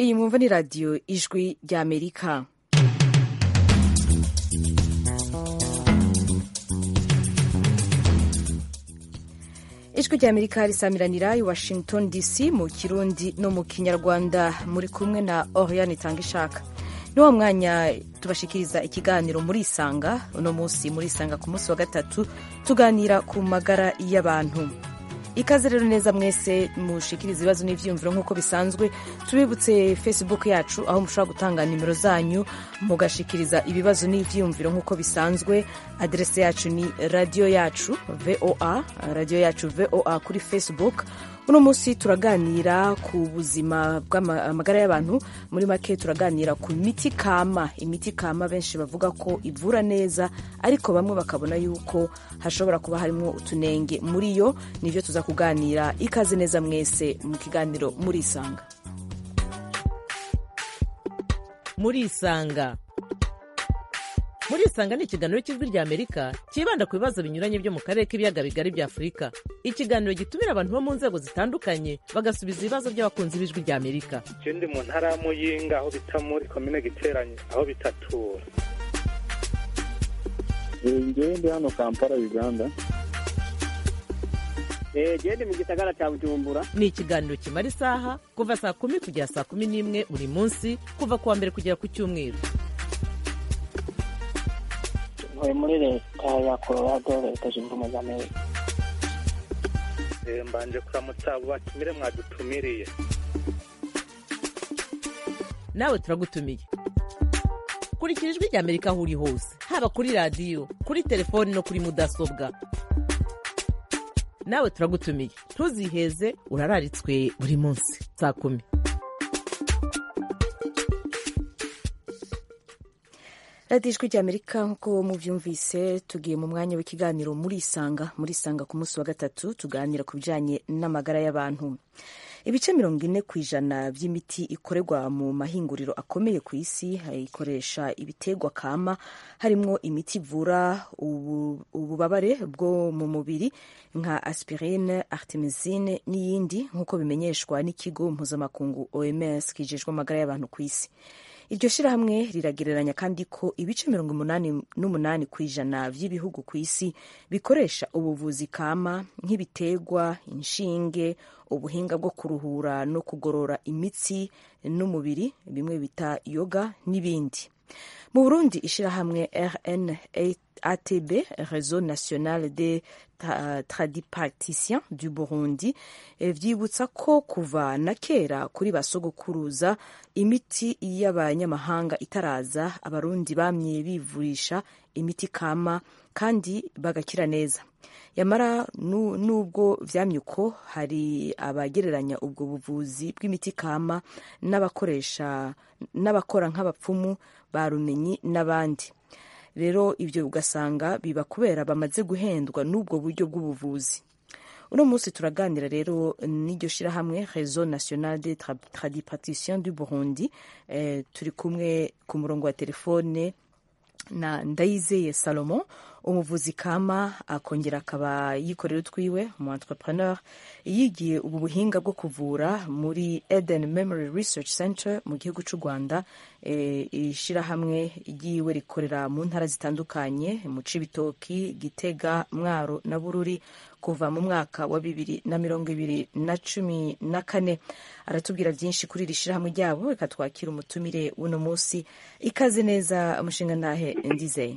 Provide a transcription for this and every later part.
iyi mwumva ni radiyo ijwi ry'amerika ijwi ry'amerika risamiranira i washington dc mu kirundi no mu kinyarwanda muri kumwe na oriane itanga ishaka ni wa mwanya tubashikiriza ikiganiro muri isanga uno munsi muri isanga ku munsi wa gatatu tuganira ku magara y'abantu ikaze rero neza mwese mushikiriza ibibazo n'ivyiyumviro nk'uko bisanzwe tubibutse facebook yacu aho mushobora gutanga nimero zanyu mugashikiriza ibibazo n'ivyiyumviro nk'uko bisanzwe adrese yacu ni radio yacu voa radio yacu voa kuri facebook uno munsi turaganira ku buzima bw'amagara y'abantu muri make turaganira ku miti kama imiti kama benshi bavuga ko ivura neza ariko bamwe bakabona yuko hashobora kuba harimo utunenge muri yo nivyo tuza kuganira ikaze neza mwese mu kiganiro muri isanga muri isanga muri isanga ni ikiganiro cy'ijwi rya amerika cyibanda ku bibazo binyuranye byo mu karere k'ibiyaga bigari bya afurika ikiganiro gitumira abantu bo mu nzego zitandukanye bagasubiza ibibazo by'abakunzi b'ijwi rya amerika ndi mu ntara ya muyinga aho bita muri komine giteranye aho bitatura ngewe ndi hano kampala uganda gende mu gisagara cya bujumbura ni ikiganiro kimara isaha kuva saa kumi kugera saa kumi n'imwe buri munsi kuva ku wa mbere kugera ku cyumweru ntuye muri leta ya colorado leta zunze ubumwe za amerika mbanje kuramutsa abo batumire mwadutumiriye nawe turagutumiye kurikira ijwi rya amerika aho uri hose haba kuri radiyo kuri telefoni no kuri mudasobwa nawe turagutumiye ntuziheze urararitswe buri munsi saa kumi radiyo ijwi ry'amerika nk'uko mubyumvise tugiye mu mwanya w'ikiganiro muri isanga muri isanga ku munsi wa gatatu tuganira ku bijyanye n'amagara y'abantu ibice mirongo ine ku ijana by'imiti ikorerwa mu mahinguriro akomeye ku isi ikoresha ibitegwa kama harimo imiti ivura ububabare bwo mu mubiri nka aspirine artemisine n'iyindi nk'uko bimenyeshwa n'ikigo mpuzamakungu oms kijejwe amagara y'abantu ku isi iryo shyirahamwe riragereranya kandi ko ibice mirongo umunani n'umunani ku ijana by'ibihugu ku isi bikoresha ubuvuzi kama nk'ibitegwa inshinge ubuhinga bwo kuruhura no kugorora imitsi n'umubiri bimwe bita yoga n'ibindi mu burundi ishyirahamwe rnatb réseau national des tradipraticiens du burundi vyibutsa ko kuva na kera kuri basogokuruza imiti y'abanyamahanga itaraza abarundi bamye bivurisha imiti kama kandi bagakira neza yamara nubwo vyamye uko hari abagereranya ubwo buvuzi bw'imiti kama n'abakoresha n'abakora nk'abapfumu barumenyi n'abandi rero ibyo ugasanga biba kubera bamaze guhendwa n'ubwo buryo bw'ubuvuzi uno munsi turaganira rero n'iryo shyirahamwe réseau national des tradipraticiens du burundi eh, turi kumwe ku murongo wa telefone na ndayizeye salomon umuvuzi kama akongera akaba yikorera utwiwe umu entrepreneur yigiye ubu buhinga bwo kuvura muri eden memory research center mu gihugu cy'u rwanda ishyirahamwe ryiwe rikorera mu ntara zitandukanye mu cibitoki gitega mwaro na bururi kuva mu mwaka wa bibiri na mirongo ibiri na cumi na kane aratubwira byinshi kuri iri shyirahamwe ryabo reka twakira umutumire w'uno munsi ikaze neza umushinga ntahe ndizeye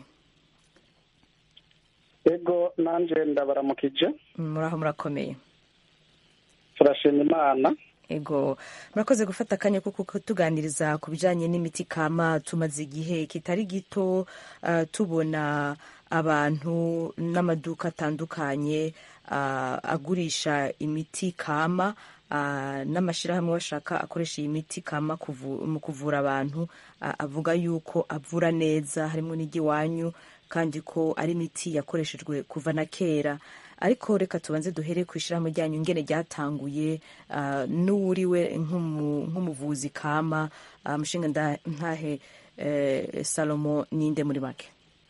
ego nanjye ndabaramukije muraho murakomeye turashima imana ego murakoze gufata akanya ko kutuganiriza ku bijyanye n'imiti kama tumaze igihe kitari gito uh, tubona abantu n'amaduka atandukanye uh, agurisha imiti kama uh, n'amashyirahamwe bashaka akoresha iyi miti kama kuvu, mu kuvura abantu uh, avuga yuko avura neza harimo n'igiwanyu kandi ko ari imiti yakoreshejwe kuva na kera ariko reka tubanze duhere ku ishyirahamwe ryanyu ingene ryatanguye n'uwuriwe nk'umuvuzi kama mushinga ntahe salomo ninde muri make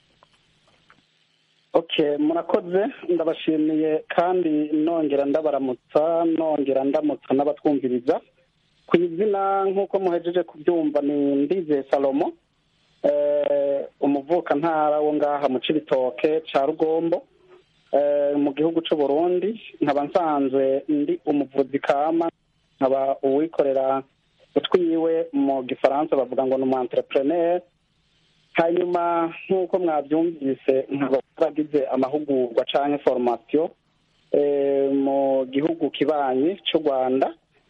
okay murakoze ndabashimiye kandi nongera ndabaramutsa nongera ndamutsa n'abatwumviriza ku izina nk'uko muhejeje kubyumva ni ndize salomo eh, umuvukantara wo ngaha mu cibitoke ca rugombo eh, mu gihugu c'u burundi nkaba nsanzwe ndi umuvuzi kama nkaba uwikorera utwiwe mu gifaransa bavuga ngo ni umu entrepreneur hanyuma nk'uko mwabyumvise nkaba naragize amahugurwa canke formation eh, mu gihugu kibanyi c'u rwanda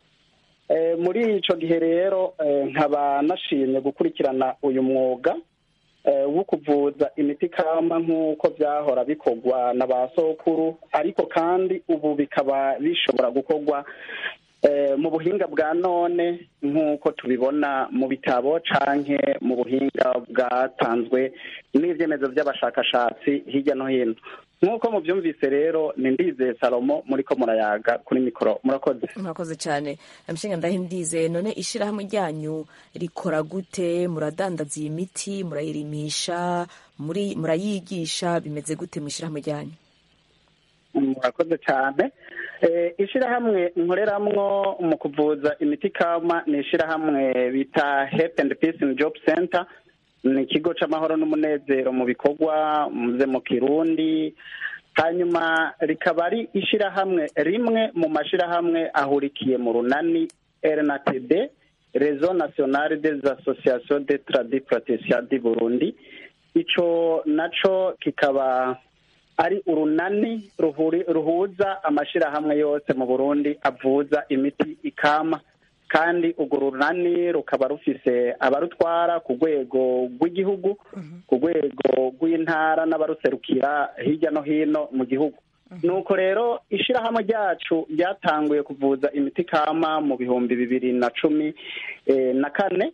Eh, muri ico gihe rero eh, nkaba nashimye gukurikirana uyu mwuga eh, wo kuvuza imiti kama nk'uko byahora bikorwa na ba sokuru ariko kandi ubu bikaba bishobora gukorwa eh, mu buhinga bwa none nk'uko tubibona mu bitabo canke mu buhinga bwatanzwe n'ivyemezo by'abashakashatsi hirya no hino nk'uko mubyumvise rero ni ndize salomo muriko murayaga kuri mikoro murakoze murakoze cyane amushinga ndahindize none ishyirahamwe ryanyu rikora gute muradandaza iyi miti murayirimisha muri murayigisha bimeze gute mu ishyirahamwe ryanyu murakoze cyane Eh, ishirahamwe nkoreramwo mu kuvuza imiti kama ni ishirahamwe bita Health and Peace and Job Center ni ikigo c'amahoro n'umunezero mu bikorwa muze mu kirundi hanyuma rikaba ari ishirahamwe rimwe mu mashirahamwe ahurikiye mu runani RNATB Réseau National des Associations de Tradis Praticiens du Burundi ico naco kikaba ari urunani ruhuri, ruhuza amashirahamwe yose mu Burundi avuza imiti ikama kandi urwo runani rukaba rufise abarutwara ku rwego rw'igihugu ku rwego rw'intara n'abaruserukira hirya no hino mu gihugu nuko rero ishirahamwe ryacu ryatanguye kuvuza imiti kama mu bihumbi bibiri na cumi eh, na kane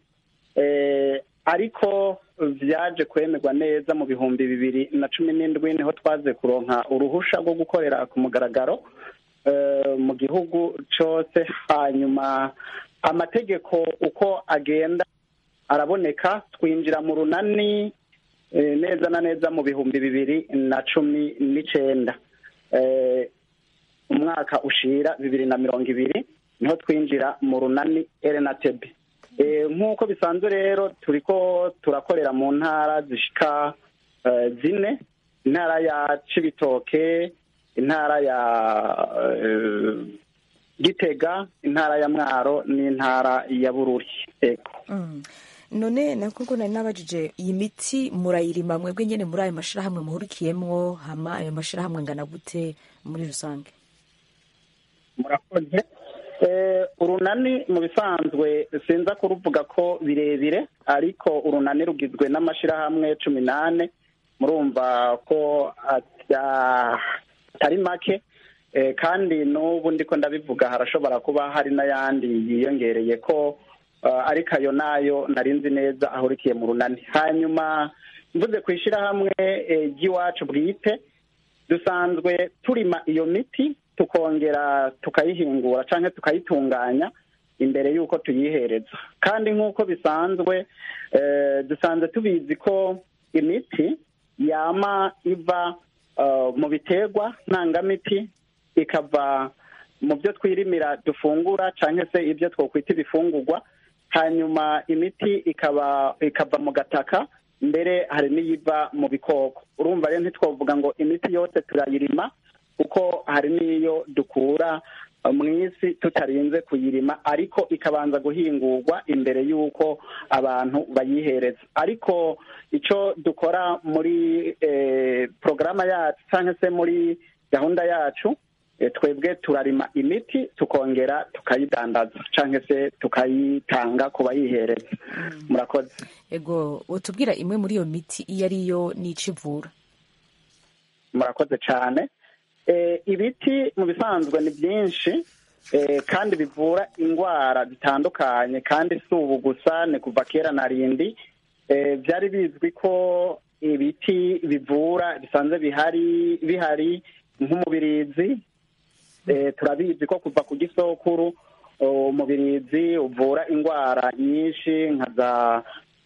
eh, ariko vyaje kwemerwa neza mu bihumbi bibiri na cumi n'indwi niho twaze kuronka uruhusha rwo gukorera ku mugaragaro eh, mu gihugu cose hanyuma amategeko uko agenda araboneka twinjira mu runani eh, neza na neza mu bihumbi bibiri na cumi n'icenda eh, umwaka ushira bibiri na mirongo ibiri niho twinjira mu runani erenatebe Eh, nk'uko bisanzwe rero turiko turakorera mu ntara zishika eh, zine intara ya cibitoke intara ya eh, gitega intara ya mwaro n'intara ya bururi ego Mm. none nakubwo nari nabajije iyi miti murayirima mwebwe nyene muri ayo mashirahamwe muhurikiyemwo hama ayo mashirahamwe angana gute muri rusange murakoze Eh, urunani mu bisanzwe sinza kuruvuga ko birebire ariko urunani rugizwe n'amashirahamwe cumi n'ane murumva ko atya- atari make Eh, kandi n'ubu ndiko ndabivuga harashobora kuba hari n'ayandi yiyongereye ko eh, ariko ayo nayo nari nzi neza ahurikiye mu runani hanyuma mvuze ku ishirahamwe eh, ry'iwacu bwite dusanzwe turima iyo miti tukongera tukayihingura canke tukayitunganya imbere y'uko tuyihereza kandi nk'uko bisanzwe eh, dusanzwe tubizi ko imiti yama iva eh, mu biterwa ntangamiti ikava mu byo twirimira dufungura canke se ibyo twokwita ibifungurwa hanyuma imiti ikaba ikava mu gataka mbere hari n'iyiva mu bikoko urumva rero ntitwavuga ngo imiti yose turayirima kuko hari n'iyo dukura uh, mu isi tutarinze kuyirima ariko ikabanza guhingurwa imbere y'uko abantu bayihereza ariko icyo dukora muri eh, porogaramu yacu cyangwa se muri gahunda yacu eh, twebwe turarima imiti tukongera tukayidandaza cyangwa se tukayitanga ku bayihereza murakoze ego utubwira imwe muri iyo miti iyo ari yo n'ico ivura murakoze cyane Eh, ibiti mu bisanzwe ni byinshi eh, kandi bivura indwara zitandukanye kandi si ubu gusa ni kuva kera na rindi Eh, byari bizwi ko ibiti bivura bisanzwe bihari bihari nk'umubirizi Eh, turabizi ko kuva ku gisokuru oh, umubirizi uvura indwara nyinshi nka za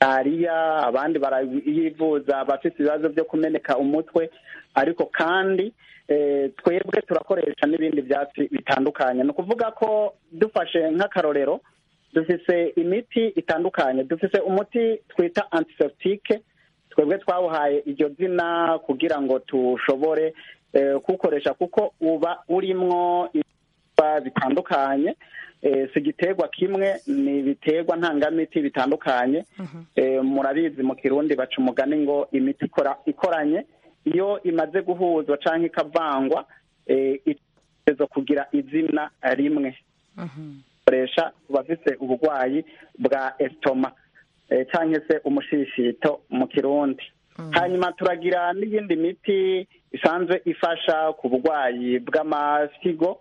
malariya abandi barayivuza abafite ibibazo byo kumeneka umutwe ariko kandi twebwe turakoresha n'ibindi byatsi bitandukanye ni ukuvuga ko dufashe nk'akarorero dufise imiti itandukanye dufise umuti twita antiseptike twebwe twawuhaye iryo zina kugira ngo tushobore kuwukoresha kuko uba urimwo ibihingwa bitandukanye si igiterwa kimwe ni ibiterwa ntangamiti bitandukanye murabizi mu kirundi baca umugani ngo imiti ikoranye iyo imaze guhuzwa cyangwa ikavangwa itegereza kugira izina rimwe koresha ku bafite uburwayi bwa esitoma cyangwa se umushishito mu kirundi hanyuma turagira n'iyindi miti isanzwe ifasha ku burwayi bw'amasigo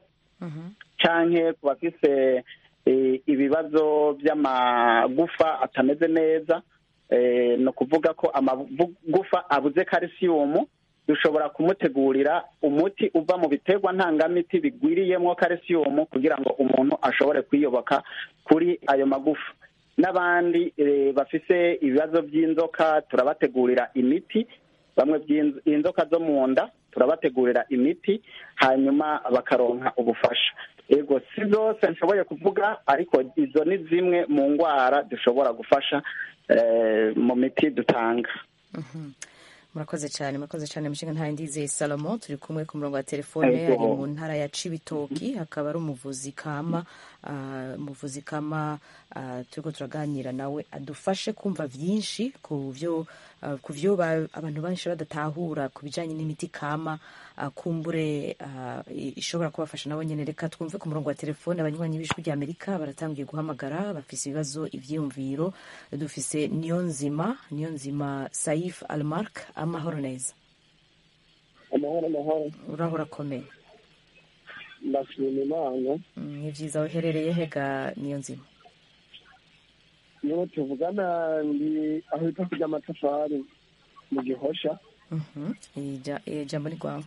cyangwa ku bafite ibibazo by'amagufa atameze neza ni ukuvuga ko amagufa abuze karisiyumu dushobora kumutegurira umuti uva mu biterwa ntangamiti bigwiriyemo karisiyumu kugira ngo umuntu ashobore kwiyoboka kuri ayo magufa n'abandi bafite ibibazo by'inzoka turabategurira imiti bamwe inzoka zo mu nda turabategurira imiti hanyuma bakaronka ubufasha yego si zose nshoboye kuvuga ariko izo ni zimwe mu ndwara dushobora gufasha mu miti dutanga murakoze cyane murakoze cyane mushinga ntayo ndizeye salomo turi kumwe ku murongo wa telefone ari mu ntara ya cibitoki akaba ari umuvuzi kama umuvuzi kama turiko turaganira nawe adufashe kumva byinshi ku byo ku byo abantu benshi badatahura ku bijyanye n'imiti kama kumbure ishobora kubafasha nabo nyine reka twumve ku murongo wa telefone abanywanyi b'ijwi rya amerika baratangiye guhamagara bafise ibibazo ibyiyumviro dufise niyo nzima niyo nzima saif almark amahoro neza amahoro amahoro uraho urakomeye ndashima imana ni byiza uherereye hega niyo nzima niho tuvugana ndi aho bita kurya amatafari mu gihosha ijambo ni rwawe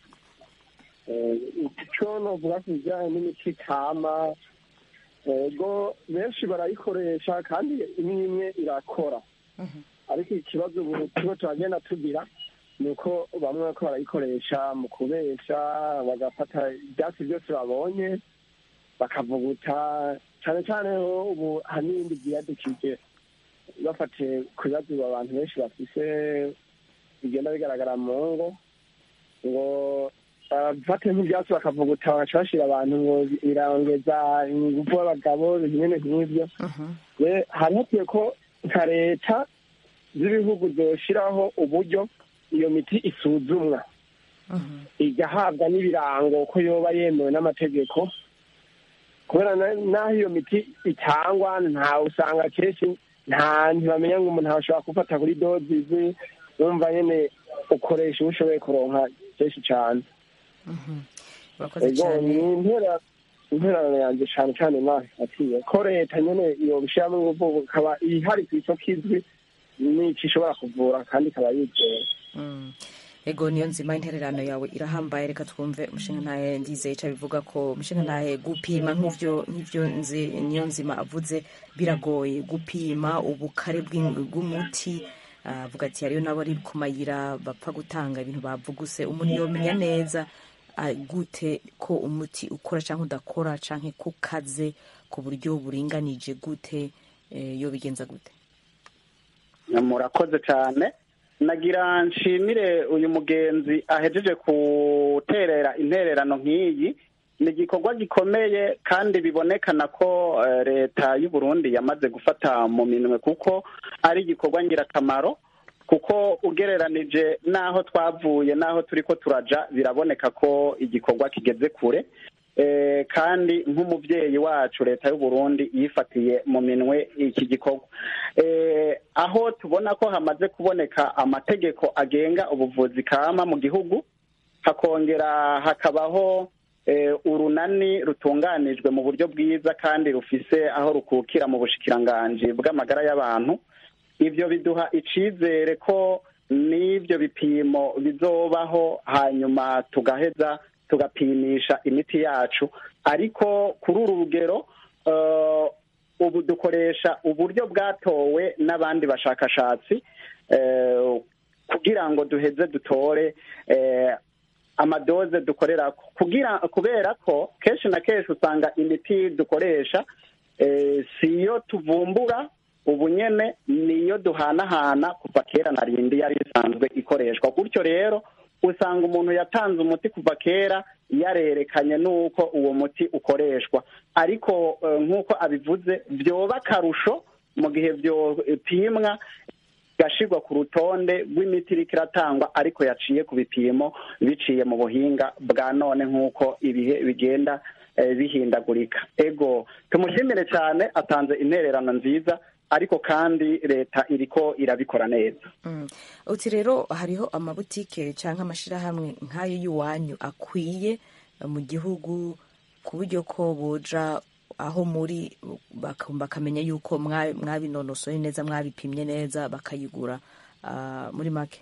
icyo novuga ku bijyanye n'imiti kama ego benshi barayikoresha kandi imwe imwe irakora ariko ikibazo ubu tuba turagenda tugira ni uko bamwe bariko barayikoresha mu kubesha bagafata ibyatsi byose babonye bakavuguta cyane cyane ubu hari n'ibindi byiyadukije bafatiye ku bibazo abantu benshi bafise bigenda bigaragara mu ngo ngo bafate nk'ibyatsi bakavuguta bagaca bashira abantu ngo birongeza ingufu y'abagabo bimwe nk'ibyo hari hakwiye ko nka leta z'ibihugu zoshiraho uburyo iyo miti isuzumwa igahabwa n'ibirango ko yoba yemewe n'amategeko kubera n'aho iyo miti itangwa nta usanga kenshi nta ntibamenya ngo umuntu ashobora gufata kuri dozi zi wumva nyine ukoresha uwo ushoboye kuronka kenshi cyane intererano yanjye cyane cyane atiye ko leta nyine yobishyiramo ingufu ikaba ihari ku isoko izwi n'icyo ishobora kuvura kandi ikaba yizewe ego niyo nzima intererano yawe irahambaye reka twumve umushinga ntahe ndizeye icyo bivuga ko umushinga ntahe gupima nk'ibyo nk'ibyo niyo nzima avuze biragoye gupima ubukare bw'umuti avuga ati hariyo nabo ari ku mayira bapfa gutanga ibintu bavuguse umuntu yomenya neza gute ko umuti ukora cyangwa udakora cyangwa ko ukaze ku buryo buringanije gute yo bigenza gute murakoze cyane nagira nshimire uyu mugenzi ahejeje guterera intererano nk'iyi ni igikorwa gikomeye kandi bibonekana ko leta y'u Burundi yamaze gufata mu minwe kuko ari igikorwa ngirakamaro kuko ugereranije n'aho twavuye n'aho turi ko turaja biraboneka ko igikorwa kigeze kure kandi nk'umubyeyi wacu leta y'u Burundi yifatiye mu minwe iki gikorwa aho tubona ko hamaze kuboneka amategeko agenga ubuvuzi kama mu gihugu hakongera hakabaho urunani rutunganijwe mu buryo bwiza kandi rufise aho rukukira mu bushikiranganji bw'amagara y'abantu ibyo biduha icyizere ko n'ibyo bipimo bizobaho hanyuma tugaheza tugapimisha imiti yacu ariko kuri uru rugero ubu dukoresha uburyo bwatowe n'abandi bashakashatsi eh, kugira ngo duheze dutore eh, amadoze dukorera kugira kubera ko kenshi na kenshi usanga imiti dukoresha eh, siyo tuvumbura ubu nyene niyo duhanahana kuva kera na rindi yari isanzwe ikoreshwa gutyo rero usanga umuntu yatanze umuti kuva kera yarerekanye n'uko uwo muti ukoreshwa ariko eh, nk'uko abivuze byoba akarusho mu gihe byopimwa igashirwa ku rutonde rw'imiti iriko iratangwa ariko yaciye ku bipimo biciye mu buhinga bwa none nk'uko ibihe bigenda eh, bihindagurika ego tumushimire cyane atanze intererano nziza ariko kandi leta iriko irabikora neza Mm. uti rero hariho amabutike cyangwa amashyirahamwe nk'ayo y'iwanyu akwiye eh, mu gihugu ku buryo ko boja aho muri baka- bakamenya yuko mwa- mwabinonosoye neza mwabipimye neza bakayigura ah, muri make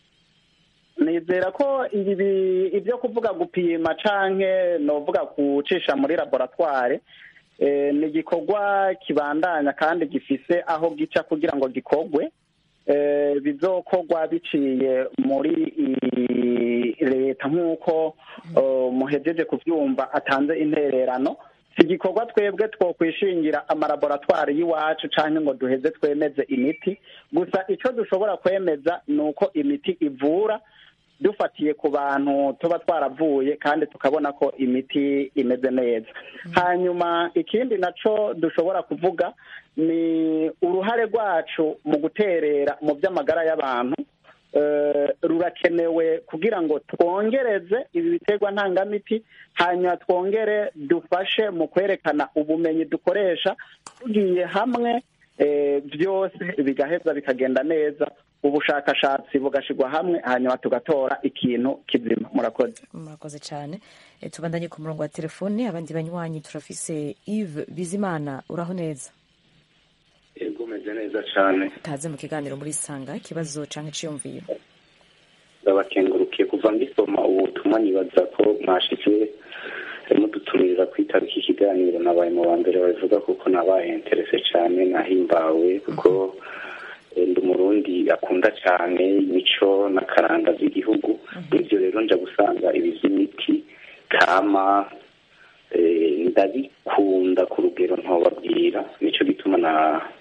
nizera ko ibi ibyo kuvuga gupima canke novuga gucisha muri laboratware eh, ni igikorwa kibandanya kandi gifise aho gica kugira ngo gikorwe eh, bizokorwa biciye muri i- leta nk'uko eh, muhejeje kuvyumva atanze intererano si igikorwa twebwe twokwishingira amalaboratwari y'iwacu canke ngo duheze twemeze imiti gusa ico dushobora kwemeza ni uko imiti ivura dufatiye ku bantu tuba twaravuye kandi tukabona ko imiti imeze neza hanyuma ikindi naco dushobora kuvuga ni uruhare rwacu mu guterera mu by'amagara y'abantu eh, rurakenewe kugira ngo twongereze ibi biterwa ntangamiti hanyuma twongere dufashe mu kwerekana ubumenyi dukoresha tugiye hamwe eh, byose bigaheza bikagenda neza ubushakashatsi bugashyirwa hamwe hanyuma tugatora ikintu kizima murakoze murakoze cyane Eh, tubandanye ku murongo wa telefone abandi banywanyi turafise Yves Bizimana uraho neza yego umeze neza cyane kaze mu kiganiro muri sanga ikibazo canke iciyumviro ndabakengurukiye kuva mbisoma ubutumwa nibaza ko mwashitse mudutumirira kwitaba iki kiganiro nabaye mu ba mbere babivuga kuko nabaye interese cyane nahimbawe kuko eh, ndi umurundi akunda cyane imico n'akaranga z'igihugu ibyo rero nja gusanga ibi by'imiti kama eh, ndabikunda ku rugero ntobabwira nicyo gituma na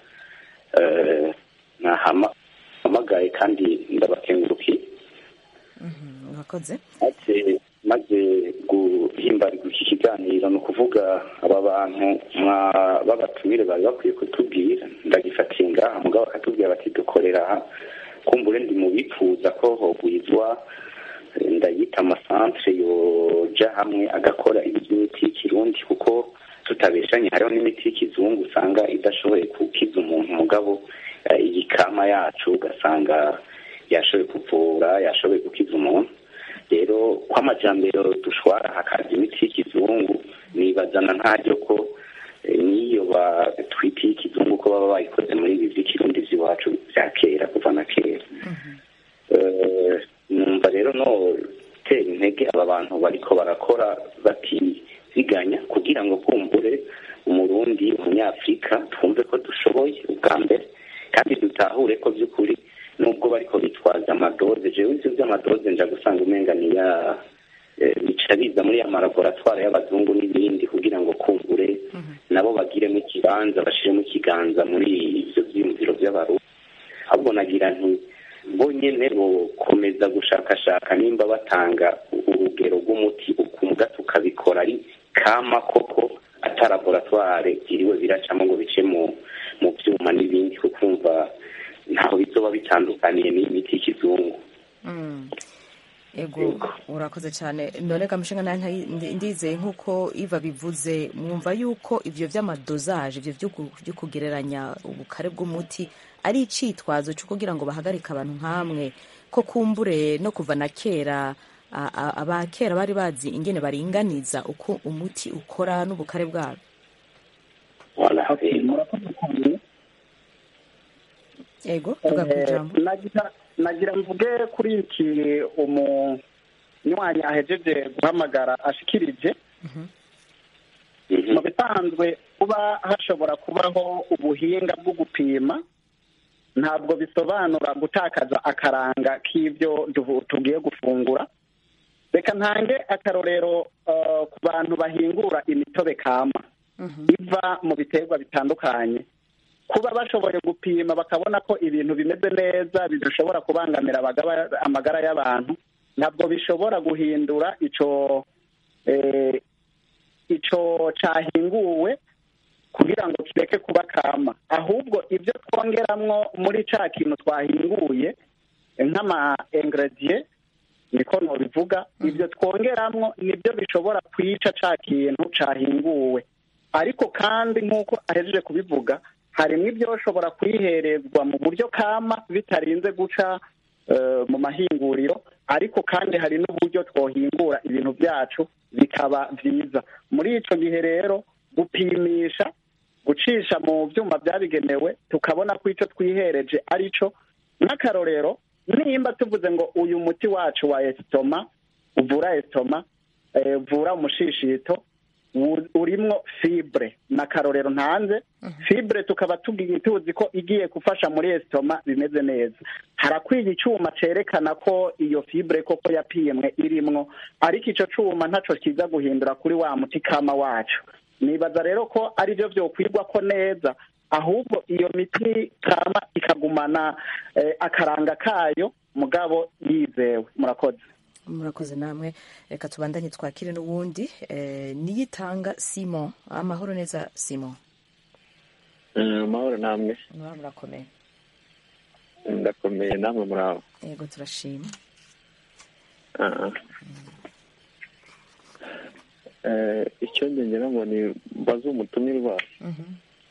eh, nahamagaye kandi ndabakengurukiye murakoze maze maze guhimbarirwa iki kiganiro ni ukuvuga aba bantu mwa- b'abatumire bari bakwiye kutubwira ndagifatiye ngaha mugabo bakatubwira bati dukorera aha kumbure ndi mu bifuza ko hogwizwa eh, ndayita amasantere yoja hamwe agakora iby'imiti y'ikirundi kuko tutabeshanye hariho n'imiti y'ikizungu usanga idashoboye gukiza umuntu mugabo eh, iyi kama yacu ugasanga yashoboye kuvura yashoboye gukiza umuntu rero ko amajyambere dushwara hakaza imiti y'ikizungu nibazana ntaryo ko eh, n'iyo batwite y'ikizungu ko baba bayikoze muri ibi by'ikirundi by'iwacu bya kera kuva na kera Eh, numva rero no tera intege aba bantu bariko barakora batiziganya kugira ngo kumbure umurundi umunyafurika twumve ko dushoboye ubwa mbere kandi dutahure ko by'ukuri nubwo bariko bitwaza amadoze jewe ivyo vy'amadoze nja gusanga umenga ni ya eh, bica biza muri ya malaboratware y'abazungu n'ibindi kugira ngo kumbure nabo bagiremo ikibanza bashiremo ikiganza muri ivyo vyiyumviro vy'abarundi ahubwo nagira nti bo nyene bokomeza gushakashaka nimba batanga urugero rw'umuti ukumbwa tukabikora ari kama koko ata laboratware byiriwe biracamo ngo bice mu mu vyuma n'ibindi kukumva ntaho bizoba bitandukaniye n'imiti y'ikizungu Mm. ego urakoze cyane none kamushinga nawe ndizeye nk'uko iva bivuze mwumva yuko ibyo by'amadozaje ibyo byo ku- byo kugereranya ubukare bw'umuti ari icitwazo cyo kugira ngo bahagarike abantu nk'amwe ko kumbure no kuva na kera a- a- aba kera bari bazi ingene baringaniza uko umuti ukora n'ubukare bwawo Voilà, Okay, yego. murakoze cyane ego tuga ku ijambo Eh, nagira nagira mvuge kuri iki umunywanyi ahejeje guhamagara ashikirije Mhm. mu bisanzwe kuba hashobora kubaho ubuhinga bwo gupima ntabwo bisobanura gutakaza akaranga k'ibyo duhu- tugiye gufungura reka ntange akarorero eh, ku bantu bahingura imitobe kama iva mu biterwa bitandukanye kuba bashoboye gupima bakabona ko ibintu bimeze neza bidashobora kubangamira abagaba- amagara y'abantu ntabwo bishobora guhindura ico eh, ico cahinguwe kugira ngo kireke kuba kama ahubwo ibyo twongeramwo muri ca kintu twahinguye nk'ama ingredient niko nobivuga ibyo twongeramwo nibyo bishobora kwica ca kintu cahinguwe ariko kandi nk'uko ahejeje kubivuga harimo ibyoshobora kwiherezwa mu buryo kama bitarinze guca eh, mu mahinguriro ariko kandi hari n'uburyo twohingura ibintu byacu bikaba byiza muri ico gihe rero gupimisha gucisha mu byuma byabigenewe tukabona ko icyo twihereje ari cyo nk'akarorero nimba tuvuze ngo uyu muti wacu wa esitoma uvura esitoma eh, uvura umushishito wu- urimwo fibre na karorero ntanze fibre tukaba tugi- tuzi ko igiye gufasha muri esitoma bimeze neza harakwiye icyuma cerekana ko iyo fibre koko yapimwe irimwo ariko ico cuma ntaco kiza guhindura kuri wa muti kama wacu nibaza rero ko ari byo byokwigwa ko neza ahubwo iyo miti kama ikagumana eh, akaranga kayo mugabo yizewe murakoze murakoze namwe reka tubandanye twakire n'uwundi eh, niyitanga simon amahoro neza simon amahoro namwe muraba murakomeye ndakomeye namwe murabo yego turashima Ah. Eh, icyo njye ngira ngo ni mbaze umutumirwa Mhm.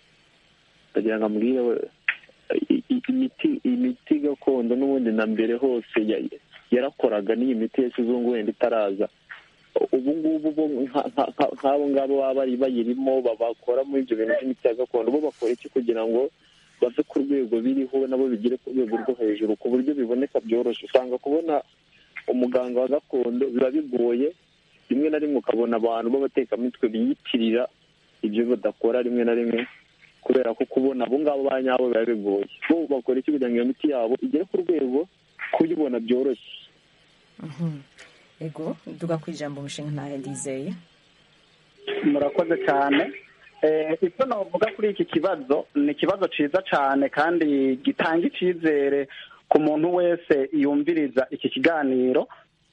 ndagira ngo ambwire we- i- i- imiti imiti gakondo n'ubundi na mbere hose ya- yarakoraga n'iyi miti ya kizungu wenda itaraza ubu ngubu bo nka- nka- nka- nk'abo ngabo baba bari bayirimo ba- bakora muri ibyo bintu by'imiti ya gakondo bo bakora iki kugira ngo bave ku rwego biriho nabo bigere ku rwego rwo hejuru ku buryo biboneka byoroshye usanga kubona umuganga wa gakondo biba bigoye rimwe na rimwe ukabona abantu b'abatekamitwe biyitirira ibyo badakora rimwe na rimwe kubera ko kubona abo ngabo ba nyabo biba bigoye bo bakora iki kugira ngo iyo miti yabo igere ku rwego kuyibona byoroshye Mhm. ego duga ku ijambo umushinga ntahe ndizeye murakoze cyane Eh, icyo navuga kuri iki kibazo ni ikibazo cyiza cyane kandi gitanga icyizere ku muntu wese yumviriza iki kiganiro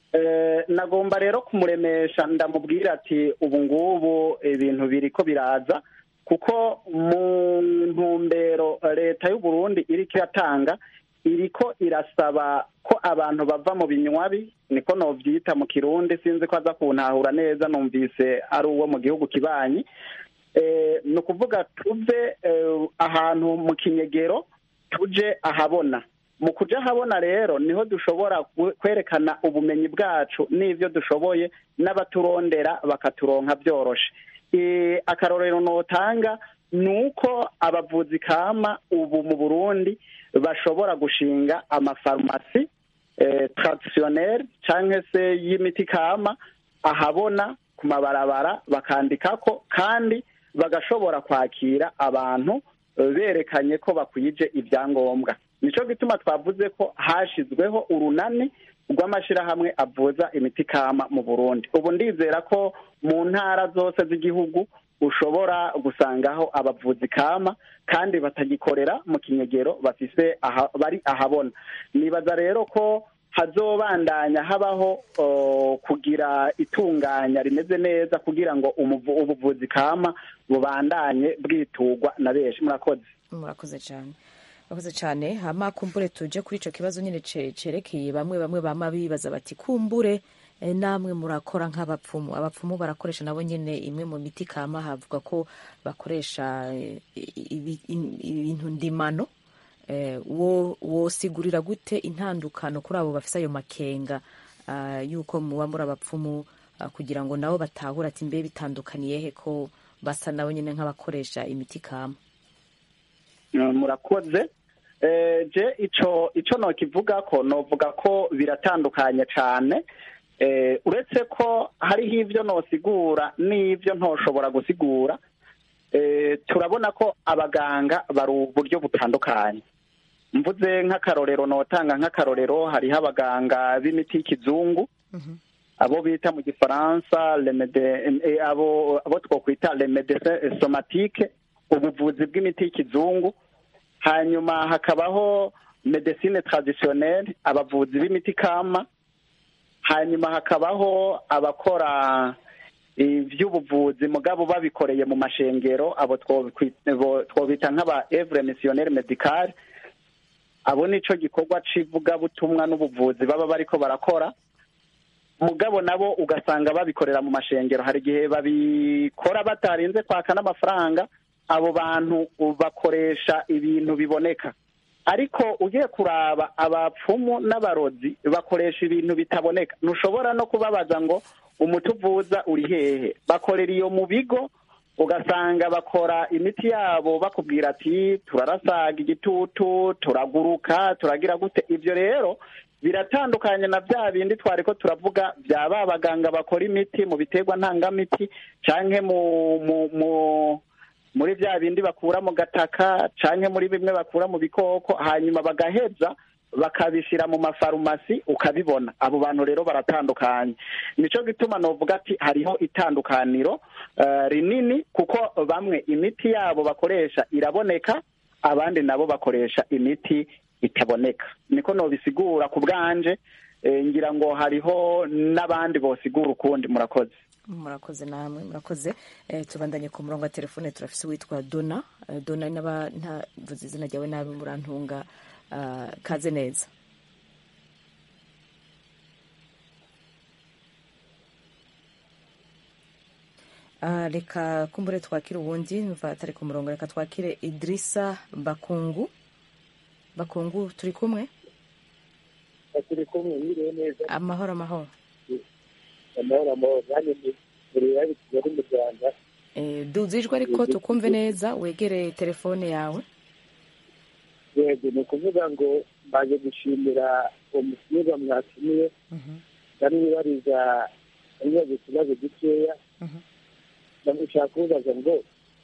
Eh, nagomba rero kumuremesha ndamubwira ati ubu ngubu ibintu biri ko biraza kuko mu ntumbero leta y'u Burundi iriko iratanga iriko irasaba ko abantu bava mu binywabi niko novyita mu kirundi sinzi ko aza kuntahura neza numvise ari uwo mu gihugu kibanyi eh, ni ukuvuga tuve eh, ahantu mu kinyegero tuje ahabona mu kuja ahabona rero niho dushobora ku- kwerekana ubumenyi bwacu n'ivyo dushoboye n'abaturondera bakaturonka byoroshe Eh, akarorero notanga ni uko abavuzi kama ubu mu burundi bashobora gushinga amafarumasi eh, traditionnel canke se y'imiti kama ahabona ku mabarabara bakandikako kandi bagashobora kwakira abantu eh, berekanye ko bakwije ibyangombwa nico gituma twavuze ko hashizweho urunani rw'amashirahamwe avuza imiti kama mu burundi ubu ndizera ko mu ntara zose z'igihugu ushobora gusangaho abavuzi kama kandi batagikorera mu kinyegero bafise aha, bari ahabona nibaza rero ko hazobandanya habaho uh, kugira itunganya rimeze neza kugira ngo umuvu, ubuvuzi kama bubandanye bwiturwa na benshi murakoze murakoze cyane murakoze cyane hama kumbure tuje kuri ico kibazo nyine ce- cerekeye bamwe bamwe bama bibaza bati kumbure eh, namwe murakora nk'abapfumu abapfumu barakoresha nabo nyine imwe mu miti kama havuga ko bakoresha eh, ibi- in- ibintu ndimano eh, wo wosigurira gute intandukano kuri abo bafise ayo makenga ah, yuko muba muri abapfumu ah, kugira ngo nabo batahura ati mbe bitandukaniye he ko basa nabo nyine nk'abakoresha imiti kama Uh, murakoze Eh, je ico ico nokivuga ko novuga ko biratandukanye cane Eh, uretse ko hariho ivyo nosigura n'ivyo ntoshobora gusigura eh, turabona ko abaganga bari uburyo butandukanye mvuze nk'akarorero notanga nk'akarorero hariho abaganga b'imiti y'ikizungu abo bita mu gifaransa remede eh, abo abo twokwita remedecin somatique ubuvuzi bw'imiti y'ikizungu hanyuma hakabaho medecine traditionnelle abavuzi b'imiti kama hanyuma hakabaho abakora iby'ubuvuzi mugabo babikoreye mu mashengero abo twokwi- bo- twobita nk'aba evre missionnaire medical abo nico gikorwa c'ivugabutumwa n'ubuvuzi baba bariko barakora mugabo nabo ugasanga babikorera mu mashengero hari igihe babikora batarinze kwaka n'amafaranga abo bantu bakoresha ibintu biboneka ariko ugiye kuraba abapfumu n'abarozi bakoresha ibintu bitaboneka ntushobora no kubabaza ngo umuti uvuza uri hehe bakorera iyo mu bigo ugasanga bakora imiti yabo bakubwira ati turarasaga igitutu turaguruka turagira gute ibyo rero biratandukanye na bya bindi twari ko turavuga bya ba baganga bakora imiti mu biterwa ntangamiti canke mu mu mu muri bya bindi bakura mu gataka canke muri bimwe bakura mu bikoko hanyuma bagaheza bakabishyira mu mafarumasi ukabibona abo bantu rero baratandukanye nico gituma novuga ati hariho itandukaniro eh, rinini kuko bamwe imiti yabo bakoresha iraboneka abandi nabo bakoresha imiti itaboneka niko nobisigura ku bwanje eh, ngira ngo hariho n'abandi bosigura ukundi murakoze murakoze namwe murakoze eh, tubandanye ku murongo wa telefone turafise uwitwa dona eh, dona naba ntavuze izina ryawe nabi murantunga ah, kaze neza Ah, reka kumbure twakire uwundi mva atari ku murongo reka twakire idirisa bakungu bakungu turi kumwe turi kumwe mwiriwe neza amahoro amahoro amahoro amahoro nanjye ni mureba kigali mu rwanda Eh, duza ijwi ariko tukumve neza wegereye telefone yawe yego ni ukuvuga ngo mbaje gushimira uwo musinga mwatumiye ndamwibariza ibibazo utubazo dukeya ndamushaka kubaza ngo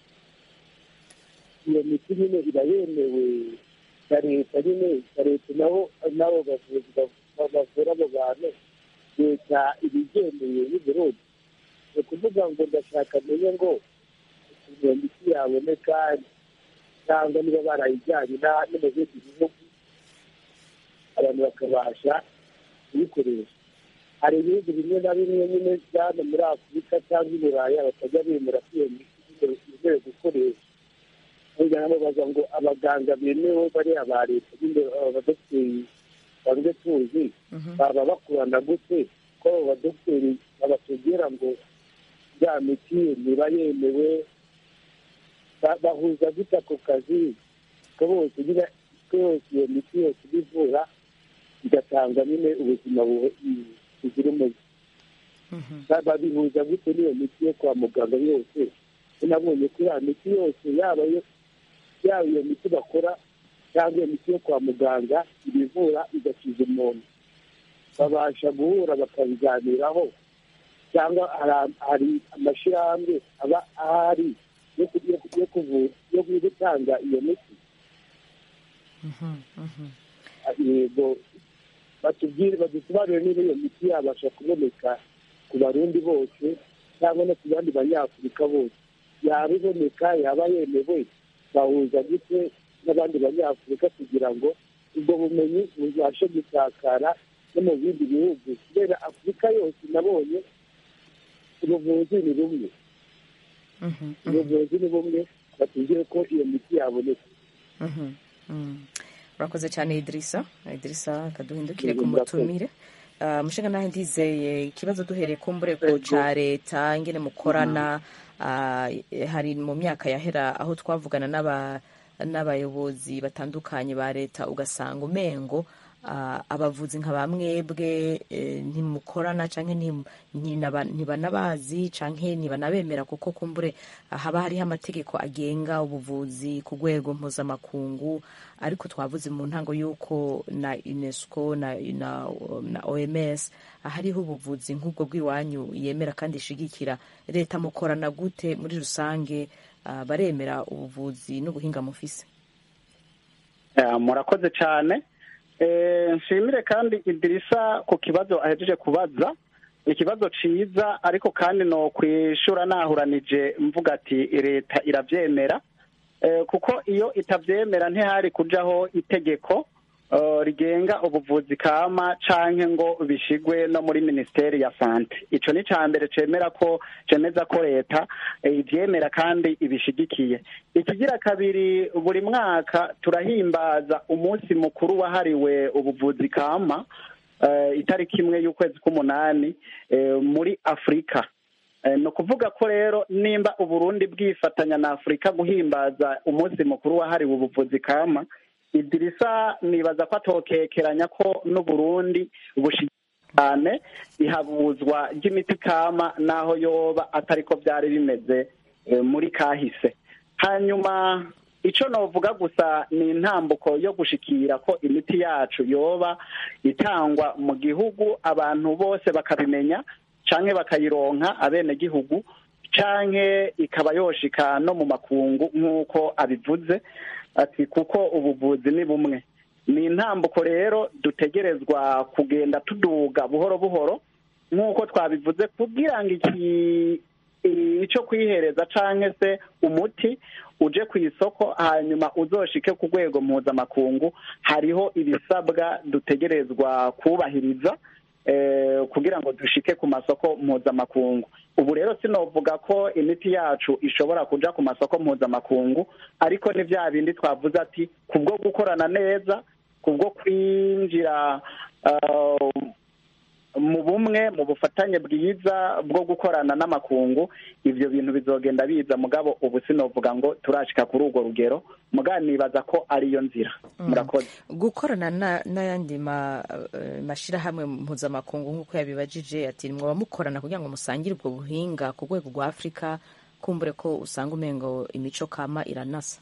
iyo miti nyine iba yemewe na leta nyine na leta nabo nabo bavuzi bav- bavura abo bantu leta ibigendeye y'uburundi ni ukuvuga ngo ndashaka menye ngo ukuntu iyo miti yaboneka cyangwa niba barayijyanye na- no mu bindi bihugu abantu bakabasha kuyikoresha hari ibihugu bimwe na bimwe nyine byane muri afurika cyangwa i buraya batajya bemera ko iyo miti yemewe gukoresha burya namubaza ngo abaganga bemewe bariya ba leta nyine abadogiteri banze tuzi baba bakorana gute ko abo badogiteri babatubwira ngo ya miti niba yemewe ba- bahuza gute ako kazi ko bose nyine ko yose iyo miti yose ibivura igatanga nyine ubuzima bu- buzira umuze Ba- babihuza gute n'iyo miti yo kwa muganga yose nabonye ko ya miti yose yaba yo yaba iyo miti bakora cyangwa iyo miti yo kwa muganga ibivura igakiza umuntu babasha guhura bakabiganiraho cyangwa hari- hari amashyirahamwe aba ahari yo ku- yo ku- yo kuvura yo gutanga iyo miti yego batubwire badusobanurire niba iyo miti yabasha kuboneka ku barundi bose cyangwa no ku bandi banyafurika bose yaba iboneka yaba yemewe bahuza gute n'abandi banyafurika kugira ngo ubwo bumenyi bubashe gusakara no mu bindi bihugu kubera afurika yose nabonye ubuvuzi ni bumwe ubuvuzi ni bumwe batubwire ko iyo miti yaboneka Mhm, mhm. urakoze cyane idirisa idirisa kaduhindukire Yego, ku murakoze. mutumire Ah, mushinga nawe ndizeye ikibazo duhereye ku mbureko ca leta ingene mukorana ah, hari mu myaka yahera aho twavugana n'aba n'abayobozi batandukanye ba leta ugasanga umengo ah, abavuzi nka bamwebwe eh, ntimukorana canke ntim- ntinaba- ntibanabazi canke ntibanabemera kuko kumbure ah, haba hariho amategeko agenga ubuvuzi ku rwego mpuzamakungu ariko twavuze mu ntango y'uko na unesco na, na, na oms hariho ubuvuzi nk'ubwo bw'iwanyu yemera kandi ishigikira leta mukorana gute muri rusange ah, baremera ubuvuzi n'ubuhinga mufise Ya, murakoze cyane Eh, nshimire kandi idirisa ku kibazo ahejeje kubaza ikibazo ciza ariko kandi no kwishura nahuranije mvuga ati leta iravyemera Eh, kuko iyo itavyemera ntihari kujaho itegeko eh, rigenga ubuvuzi kama canke ngo bishigwe no muri ministeri ya sante ico ni ca mbere cemera ko cemeza ko leta eh, ivyemera kandi ibishigikiye ikigira kabiri buri mwaka turahimbaza umunsi mukuru wahariwe ubuvuzi kama eh, itariki imwe y'ukwezi k'umunani eh, muri afurika Eh, ni ukuvuga ko rero nimba uburundi bwifatanya na afurika guhimbaza umunsi mukuru wahariwe ubuvuzi kama idirisa nibaza ko atokekeranya ko n'uburundi bushigikiye cyane ihabuzwa ry'imiti kama n'aho yoba atari ko byari bimeze eh, muri kahise hanyuma icyo novuga gusa ni intambuko yo gushikira ko imiti yacu yoba itangwa mu gihugu abantu bose bakabimenya canke bakayironka abenegihugu canke ikaba yoshika no mu makungu nk'uko abivuze ati kuko ubuvuzi ni bumwe ni intambuko rero dutegerezwa kugenda tuduga buhoro buhoro nk'uko twabivuze kugira ngo iki icyo kwihereza canke se umuti uje ku isoko hanyuma uzoshike ku rwego mpuzamakungu hariho ibisabwa dutegerezwa kubahiriza eh, kugira ngo dushike ku masoko mpuzamakungu ubu rero sinovuga ko imiti yacu ishobora kuja ku masoko mpuzamakungu ariko ni vya bindi twavuze ati kubwo gukorana neza kubwo kwinjira uh, mu bumwe mu bufatanye bwiza bwo gukorana n'amakungu ivyo bintu bizogenda biza mugabo ubu sinovuga ngo turashika kuri urwo rugero mugabo nibaza ko ariyo nzira murakoze gukorana na- n'ayandi ma- eh, mashirahamwe mpuzamakungu nk'uko yabibajije ati mwaba mukorana kugira ngo musangire ubwo buhinga ku rwego rwa afurika kumbure ko usanga umengo imico kama iranasa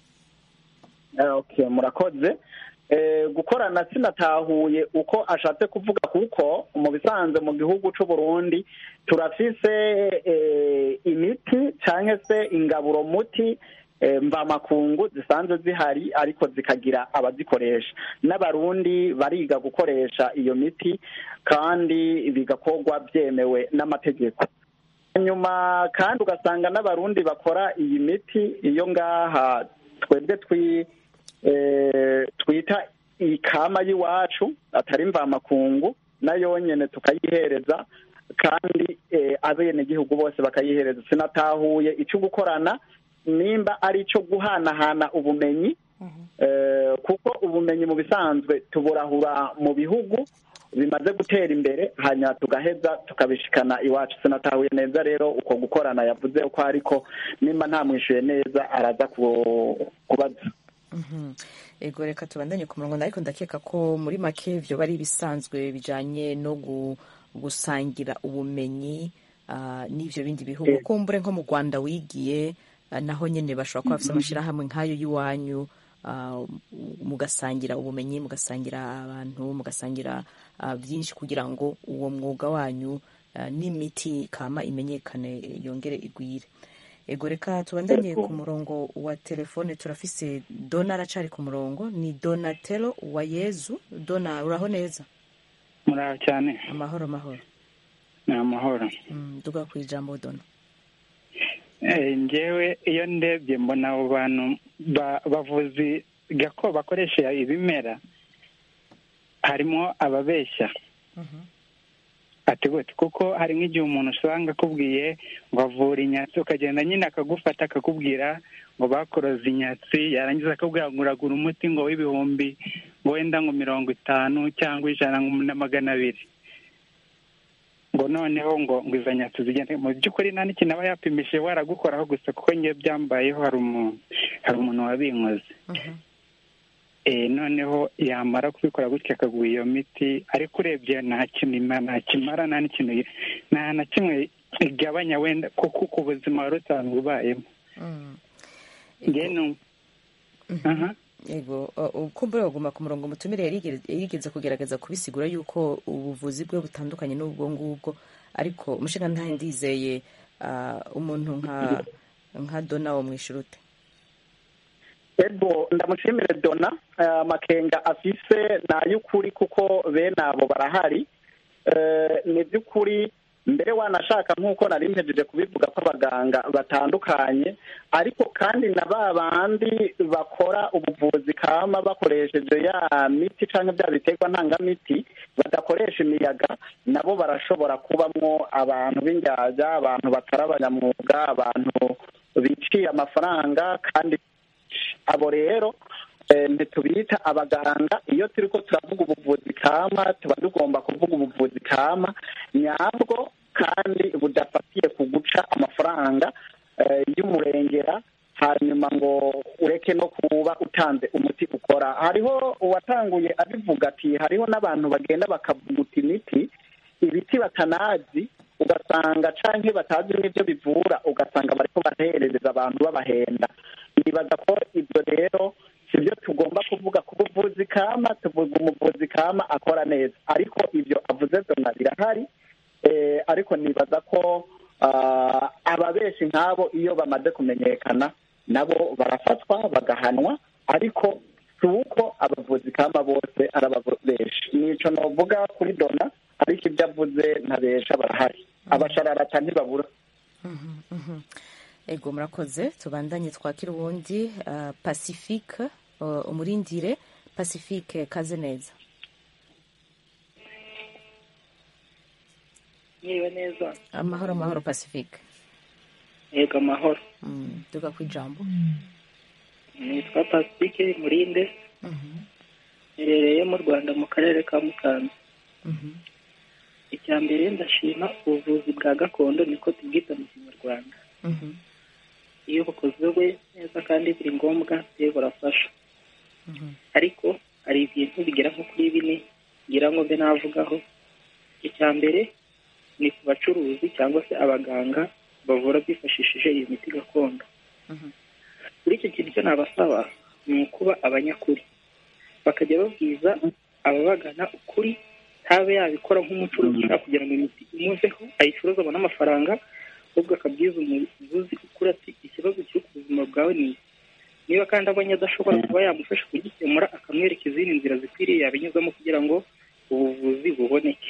Eh, okay murakoze Eh, gukorana sinatahuye uko ashatse kuvuga kuko mu bisanzwe mu gihugu c'u Burundi turafise eh, imiti canke se ingaburo muti eh, mvamakungu zisanzwe zihari ariko zikagira abazikoresha n'abarundi bariga gukoresha iyo miti kandi bigakorwa byemewe n'amategeko hanyuma kandi ugasanga n'abarundi bakora iyi miti iyo ngaha twebwe twi eh, twita ikama y'iwacu atari mvamakungu nayo nyene tukayihereza kandi eh, abenegihugu bose bakayihereza sinatahuye ico gukorana nimba ari ico guhanahana ubumenyi eh, kuko ubumenyi mu bisanzwe tuburahura mu bihugu bimaze gutera imbere hanyuma tugaheza tukabishikana iwacu sinatahuye neza rero uko gukorana yavuze uko ariko nimba ntamwishuye neza araza ku- kubaza Mhm. ego reka tubandanye ku murongo ariko ndakeka ko muri make vyo bari ibisanzwe bijanye no gu- gusangira ubumenyi ah, n'ivyo bindi bihugu kumbure nko mu rwanda wigiye ah, naho nyene bashobora kuba bafise amashirahamwe nk'ayo y'iwanyu ah, mugasangira ubumenyi mugasangira abantu mugasangira ah, byinshi kugira ngo uwo mwuga wanyu ah, n'imiti kama imenyekane yongere igwire ego reka tubandanye ku murongo wa telefone turafise dona aracari ku murongo ni donatelo wa yezu dona uraho neza muraho cyane amahoro amahoro ni amahoro Mm, duga ku ijambo dona Eh, njyewe iyo ndebye mbona abo bantu ba- bavuzi gako bakoresha ibimera harimo ababeshya ati gute kuko hari nk'igihe umuntu usanga akubwiye ngo avura inyatsi ukagenda nyine akagufata akakubwira ngo bakoroze inyatsi yarangiza akakubwira ngo uragura umuti ngo w'ibihumbi ngo wenda ngo mirongo itanu cyangwa ijana ngo na magana abiri ngo noneho ngo ngo izo nyatsi zigende mu by'ukuri nta n'ikintu aba yapimishije waragukoraho gusa kuko ngewe byambayeho hari umuntu hari umuntu wabinkoze eh noneho yamara kubikora gutya akaguha iyo miti ariko urebye nta kintu ima- nta kimara nta n'ikintu nta na kimwe igabanya wenda kuko ku buzima wari usanzwe ubayemo ngewe nu- aha ego uh, kumbure baguma ku murongo mutumire yarigeze yarigeze kugerageza kubisigura yuko ubuvuzi bwe butandukanye n'ubwo ngubwo ariko umushinga ntahe ndizeye uh, umuntu nka nka dona wo mwishyura ute ego ndamushimire dona eh, amakenga afise ni ay'ukuri kuko bene abo barahari Eh, ni by'ukuri mbere wanashaka nk'uko nari mpejeje kubivuga ko abaganga batandukanye ariko kandi na ba bandi bakora ubuvuzi kama bakoresheje ya miti cyangwa bya biterwa ntangamiti badakoresha imiyaga nabo barashobora kubamwo abantu b'indyarya abantu batari abanyamwuga abantu biciye amafaranga kandi abo rero eh, ntitubita abaganga iyo turi ko turavuga ubuvuzi kama tuba tugomba kuvuga ubuvuzi kama nyabwo kandi budafatiye ku guca amafaranga eh, y'umurengera hanyuma ngo ureke no kuba utanze umuti ukora hariho uwatanguye abivuga ati hariho n'abantu bagenda bakavuguta imiti ibiti batanazi ugasanga canke batazi n'ibyo bivura ugasanga bariko barahereza abantu babahenda nibaza ko ibyo rero sibyo tugomba kuvuga ku buvuzi kama tuvuga umuvuzi kama akora neza ariko ibyo avuze zona birahari eh, ariko nibaza ko ah, ababeshi nk'abo iyo bamaze kumenyekana nabo barafatwa bagahanwa ariko si uko abavuzi kama bose ari ababeshi nico novuga kuri dona ariko ibyo avuze ntabesha barahari abashararata ntibabura ego murakoze tubandanye twakira uwundi uh, pacifique uh, umurindire pacifique kaze neza niba neza amahoro amahoro pacifique yego amahoro mm, duga ku ijambo nitwa pasifike murinde herereye mu rwanda mu karere ka musanze icya mbere ndashima ubuvuzi bwa gakondo niko tubwita mu kinyarwanda iyo bukozwe neza kandi biri ngombwa rero burafasha ariko hari ibintu bigera nko kuri bine ngira ngo mbe navugaho icya mbere ni ku bacuruzi cyangwa se abaganga bavura bifashishije iyo miti gakondo kuri icyo kintu icyo nabasaba ni ukuba abanyakuri bakajya babwiza ababagana ukuri ntabe yabikora nk'umucuruzi ushaka kugira ngo imiti imuveho ayicuruze abone amafaranga ahubwo akabwiza umuvuzi ukuri ati ikibazo kiri ku buzima bwawe ni iki niba kandi abonye adashobora kuba yamufasha kugikemura akamwereka izindi nzira zikwiriye yabinyuzamo kugira ngo ubuvuzi buboneke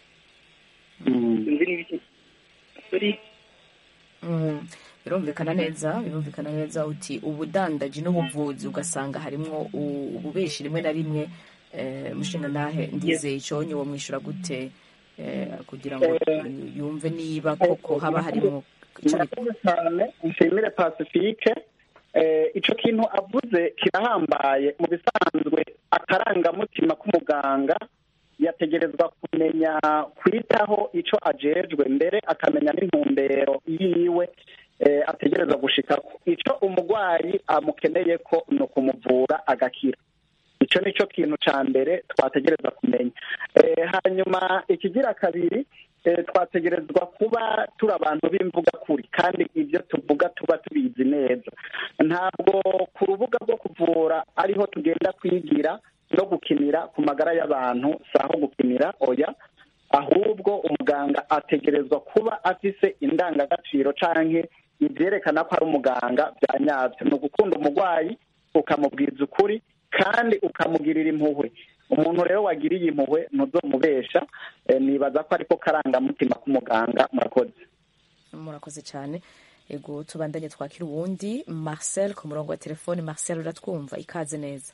sinzi niba icyo sorry Mm, birumvikana neza birumvikana neza uti ubudandaji n'ubuvuzi ugasanga harimwo u- ububeshi rimwe na rimwe eh, mushinga ndahe ndizeye iconye wo mwishyura gute eh, kugira ngo yumve niba koko haba harimo ico bita- murakoze cyane nshimire pacifique Eh, ico kintu avuze kirahambaye mu bisanzwe akarangamutima k'umuganga yategerezwa kumenya kwitaho ico ajejwe mbere akamenya n'intumbero yiwe eh, ategerezwa gushikako ico umurwayi amukeneye ko ni ukumuvura agakira ico nico kintu ca mbere twategerezwa kumenya Eh, hanyuma ikigira kabiri eh, twategerezwa kuba turi abantu b'imvuga kuri kandi ibyo tuvuga tuba tubizi neza ntabwo ku rubuga rwo kuvura ariho tugenda kwigira no gukinira ku magara y'abantu si aho gukinira oya ahubwo umuganga ategerezwa kuba afise indangagaciro canke ivyerekana ko ari umuganga bya nyabyo ni ugukunda umurwayi ukamubwiza ukuri kandi ukamugirira impuhwe umuntu rero wagiriye impuhwe ntuzomubesha eh, nibaza ko ariko karangamutima k'umuganga murakoze murakoze cyane ego tubandanye twakira uwundi marcel ku murongo wa telefone marcel uratwumva ikaze neza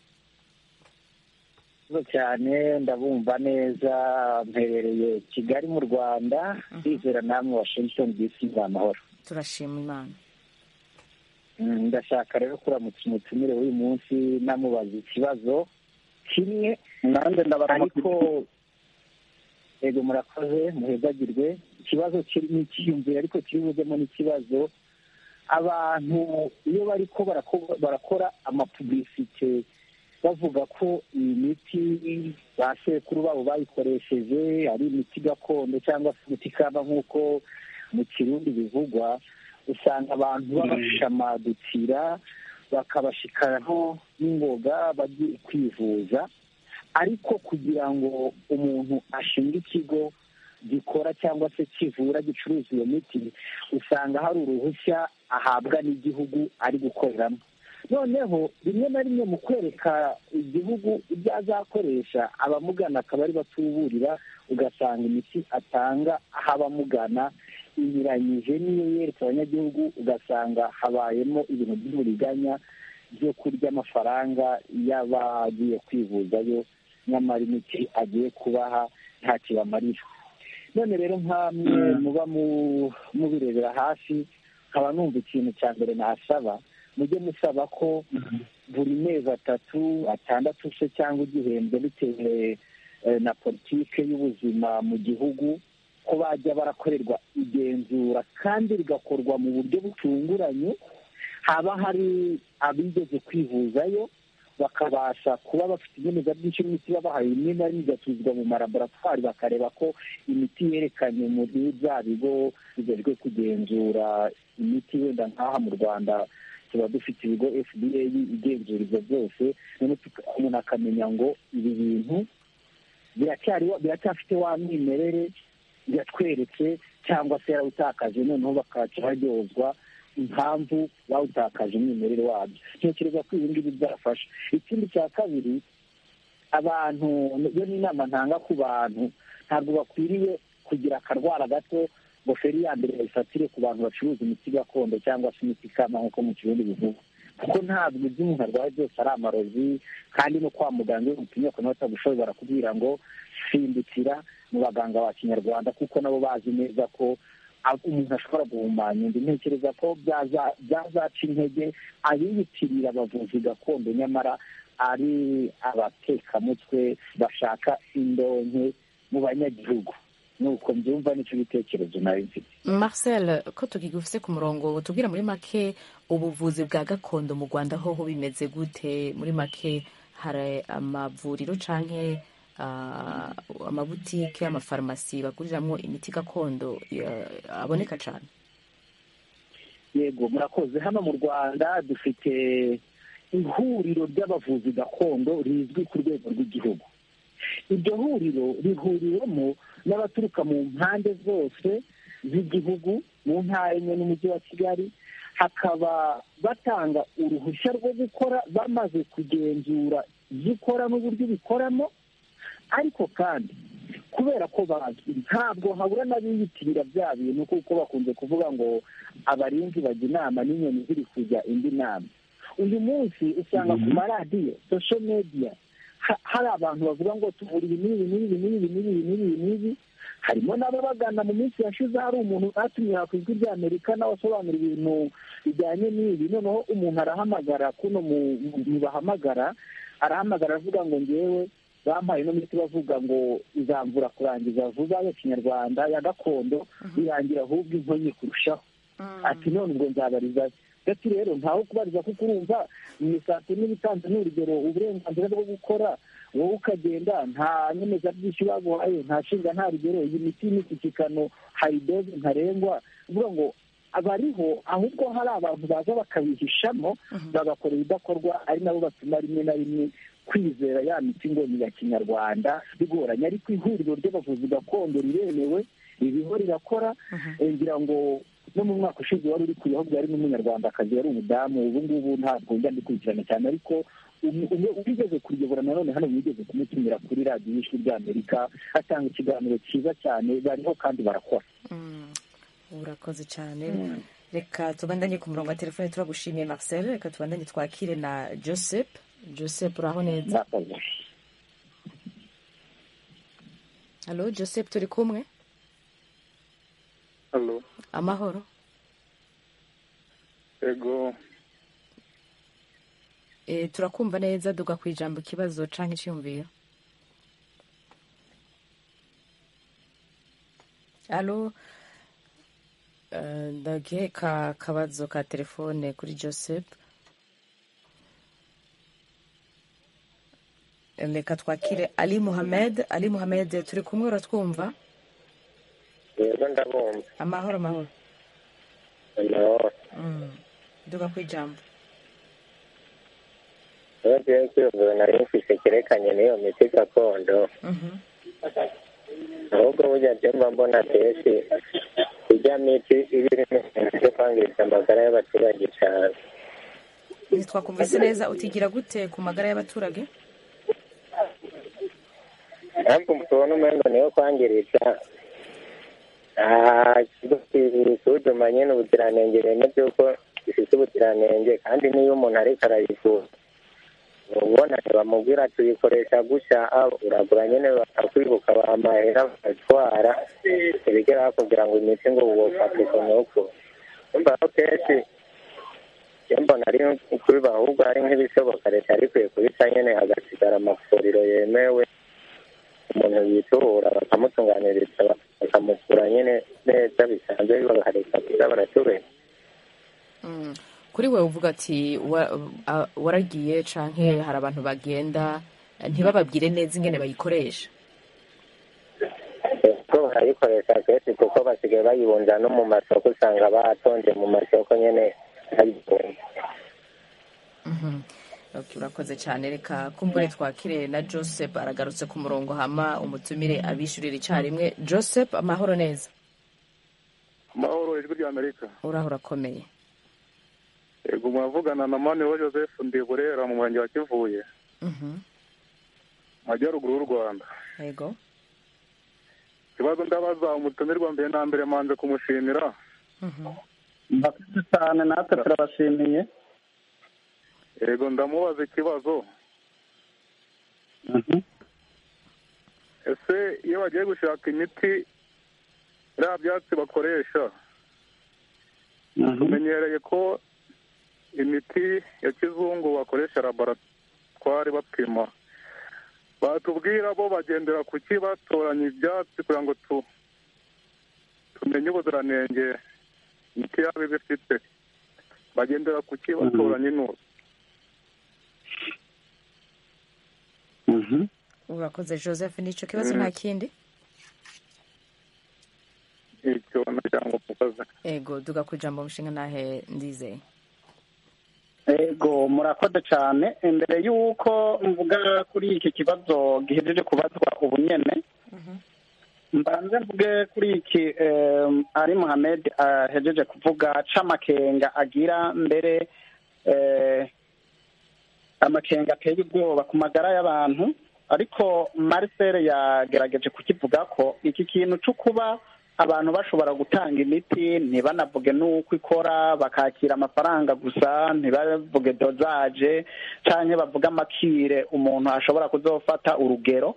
Murakoze cyane ndabumva neza mperereye kigali mu rwanda ndizera namwe washington dc ni amahoro turashima imana Mm, ndashaka rero kuramutsa umutumire w'uyu munsi namubaza ikibazo kimwe nanjye ariko ego murakoze muhezagirwe ikibazo kiri ni ikiyumviro ariko kiri buzemo n'ikibazo abantu iyo bariko barako- barakora amapublicite bavuga ko iyi miti ba sekuru babo bayikoresheje ari imiti gakondo cyangwa se imiti kaba nk'uko mu kirundi bivugwa usanga abantu babashamadukira bakabashikaraho n'ingoga bagiye kwivuza ariko kugira ngo umuntu ashinge ikigo gikora cyangwa se kivura gicuruza iyo miti usanga hari uruhushya ahabwa n'igihugu ari gukoreramo noneho rimwe na rimwe mu kwereka igihugu ibyo azakoresha abamugana akaba ari batuburira ugasanga imiti atanga aho abamugana inyuranyije n'iyo yereka abanyagihugu ugasanga habayemo ibintu by'uburiganya byo kurya amafaranga y'abagiye kwivuzayo nyamara imiti agiye kubaha ntacyo bamarira none rero nk'amwe muba mubirebera hafi nkaba numva ikintu cya mbere nasaba mujye musaba ko buri mezi atatu atandatu se cyangwa igihembwe bitewe na politike y'ubuzima mu gihugu ko bajya barakorerwa igenzura kandi rigakorwa mu buryo butunguranye haba hari abigeze kwivuzayo bakabasha kuba bafite inyemezabwishyu y'imiti babahaye rimwe na rimwe igatuzwa mu malaboratwari bakareba ko imiti yerekanye muri bya bigo bijejwe kugenzura imiti wenda nk'aha mu rwanda tuba dufite ibigo fda igenzura ibyo byose umuntu akamenya ngo ibi bintu biracyafite wa mwimerere biratweretse cyangwa se yarawutakaje noneho bakaca baryozwa impamvu bawutakaje umwimerere wabyo ntekereza ko ibi ngibi byafasha ikindi cya kabiri abantu iyo ni inama ntanga ku bantu ntabwo bakwiriye kugira akarwara gato ngo feri ya mbere bayifatire ku bantu bacuruza imiti gakondo cyangwa se imiti ikama nk'uko mu kirundi bivuga kuko ntabwo ibyo umuntu arwaye byose ari amarozi kandi no kwa muganga iyo umutumye ku batagushoboye barakubwira ngo simbukira mu baganga ba kinyarwanda kuko nabo bazi neza ko umuntu ashobora guhumanya undi ntekereza ko byazaca intege abiyitirira abavuzi gakondo nyamara ari abatekamutwe bashaka indonke mu banyagihugu nuko mbyumva nicyo bitekerezo nawe mfite marcel ko tukigufise ku murongo tubwira muri make ubuvuzi bwa gakondo mu rwanda hoho bimeze gute muri make hari amavuriro canke amabutike amafarumasi baguriramo imiti gakondo aboneka cyane yego murakoze hano mu rwanda dufite ihuriro ry'abavuzi gakondo rizwi ku rwego rw'igihugu iryo huriro rihuriwemo n'abaturuka mu mpande zose z'igihugu mu ntara enye n'umujyi wa kigali hakaba batanga uruhushya rwo gukora bamaze kugenzura ibyo ukora n'uburyo ubikoramo ariko kandi kubera ko bazwi ntabwo habura n'abiyitirira bya bintu kuko bakunze kuvuga ngo abarinzi bajya inama n'inyoni ziri kujya indi nama uyu munsi usanga ku maradiyo sosho mediya hari abantu bavuga ngo tuvura ibi n'ibi n'ibi n'ibi n'ibi n'ibi n'ibi harimo n'ababagana mu minsi yashize hari umuntu batumye ku ijwi ry'amerika nawe asobanura ibintu bijyanye n'ibi noneho umuntu arahamagara kuno mu bahamagara arahamagara avuga ngo ngewe bampaye no miti bavuga ngo izamvura kurangiza vuba ya kinyarwanda ya gakondo birangira ahubwo inkonyi kurushaho ati none ubwo nzabariza ndetse rero ntawe kubariza kuko urumva imisatsi n'ibitanze ni urugero uburenganzira bwo gukora wowe ukagenda nta nyemezabwishyu baguhaye nta shinga nta rugero iyi miti y'imishyikirano hari doze ntarengwa uvuga ngo abariho ahubwo hari abantu baza bakabihishamo bagakora ibidakorwa ari nabo batuma rimwe na rimwe kwizera ya miti ngo ni iya kinyarwanda bigoranye ariko ihuriro ry'abavuzi gakondo riremewe ririho rirakora ngira ngo no mu mwaka ushize wari uri ku bihugu yari n'umunyarwandakazi yari umudamu ubu ngubu ntabwo njya ndikurikirana cyane ariko ubigeze kuriyobora nanone hano wigeze kumutumira kuri radiyo y'ijwi ry'amerika atanga ikiganiro cyiza cyane bariho kandi barakora urakoze cyane reka tubandanye ku murongo wa telefone turagushimiye marcel reka tubandanye twakire na joseph joseph uraho neza halo joseph turi kumwe halo amahoro ego e, turakumva neza duga ku ijambo ikibazo canke iciyumviro halo uh, ndagihe ka kabazo ka telefone kuri joseph reka twakire ali muhamed ali muhamed turi kumwe uratwumva yego ndabumva amahoro amahoro amahoro duga ku ijambo rero rero ikibazo nari mfise cyerekanye n'iyo miti gakondo ahubwo burya byumva mbona kenshi ijya miti iba irimo ibintu byo kwangiza amagara y'abaturage cyane ntitwakumvise neza utigira gute ku magara y'abaturage ntabwo tubona umengo niyo kwangiriza ikigo kisuzuma nyine ubuziranenge bene by'uko gifite ubuziranenge kandi n'iyo umuntu ariko arayivura ubona ntibamubwira tuyikoresha gutya uragura nyine bakakwibuka bamahera bakatwara ntibigera bakubwira ngo imiti ngo wofate ku nuko umva ko kenshi iyo mbona ari kubiba ahubwo hari nk'ibishoboka leta yari ikwiye kubica nyine hagasigara amavuriro yemewe umuntu yiturura bakamutunganiriza bakamukura nyine neza bisanzwe bakareka kuza baratubera kuri we uvuga ati waragiye canke hari abantu bagenda ntibababwire neza ingene bayikoresha ko barayikoresha kenshi kuko basigaye bayibunja no mu masoko usanga batonze mu masoko nyine bayibunja urakoze cyane reka kumbure twakire na joseph aragarutse ku murongo hama umutumire abishyurira icyarimwe joseph amahoro neza amahoro ijwi rya amerika uraho urakomeye yego muravugana na maniwe joseph ndiburera mu murenge wa kivuye mu majyaruguru y'u rwanda yego ikibazo ndabaza umutumirwa mbere na mbere manze kumushimira mbakoze cyane natwe turabashimiye yego ndamubaza ikibazo ese iyo bagiye gushaka imiti biriya byatsi bakoresha tumenyereye ko imiti ya kizungu bakoresha laboratwari bapima batubwira bo bagendera ku ki batoranya ibyatsi kugira ngo tumenye ubuziranenge imiti yabo iba ifite bagendera ku ki batoranya intuzi urakoze joseph nicyo kibazo nta kindi icyo nagira mukoze ego duga ku ijambo mushinga nahe ndizeye ego murakoze cyane imbere y'uko mvuga kuri iki kibazo gihejeje kubazwa ubu nyene mbanze mvuge kuri iki ari muhamed ahejeje kuvuga c'amakenga agira mbere amakenga ateye ubwoba ku magara y'abantu ariko marcel yagerageje kukivuga ko iki kintu cyo kuba abantu bashobora gutanga imiti ntibanavuge n'uko ikora bakakira amafaranga gusa ntibavuge dozaje cyangwa bavuge amakire umuntu ashobora kuzofata urugero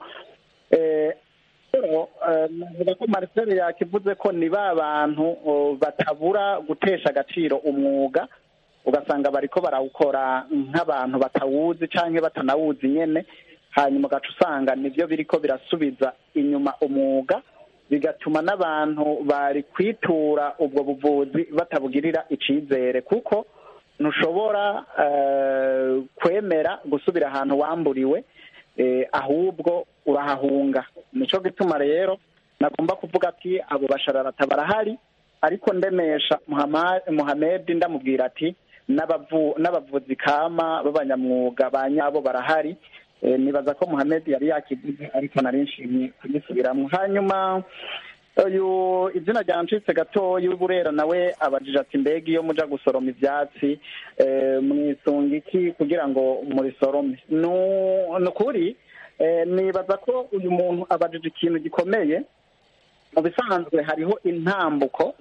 navuga ko marcel yakivuze ko ni ba bantu batabura gutesha agaciro umwuga ugasanga bariko barawukora nk'abantu batawuzi cyangwa batanawuzi nyine hanyuma ugaca usanga nibyo biriko birasubiza inyuma umwuga bigatuma n'abantu bari kwitura ubwo buvuzi batabugirira icyizere kuko ntushobora kwemera gusubira ahantu wamburiwe ahubwo urahahunga nicyo gituma rero nagomba kuvuga ati abo bashararata barahari ariko ndemesha muhamedi ndamubwira ati n'abavuzi kama b'abanyamwuga ba nyabo barahari nibaza ko muhammed yari yakivuze ariko nari nshimye kugisubiramo hanyuma uyu izina ryancitse gatoya burera nawe abajije ati mbega iyo muja gusoroma ibyatsi mwisunga iki kugira ngo murisorome ni ukuri nibaza ko uyu muntu abajije ikintu gikomeye mu bisanzwe hariho intambuko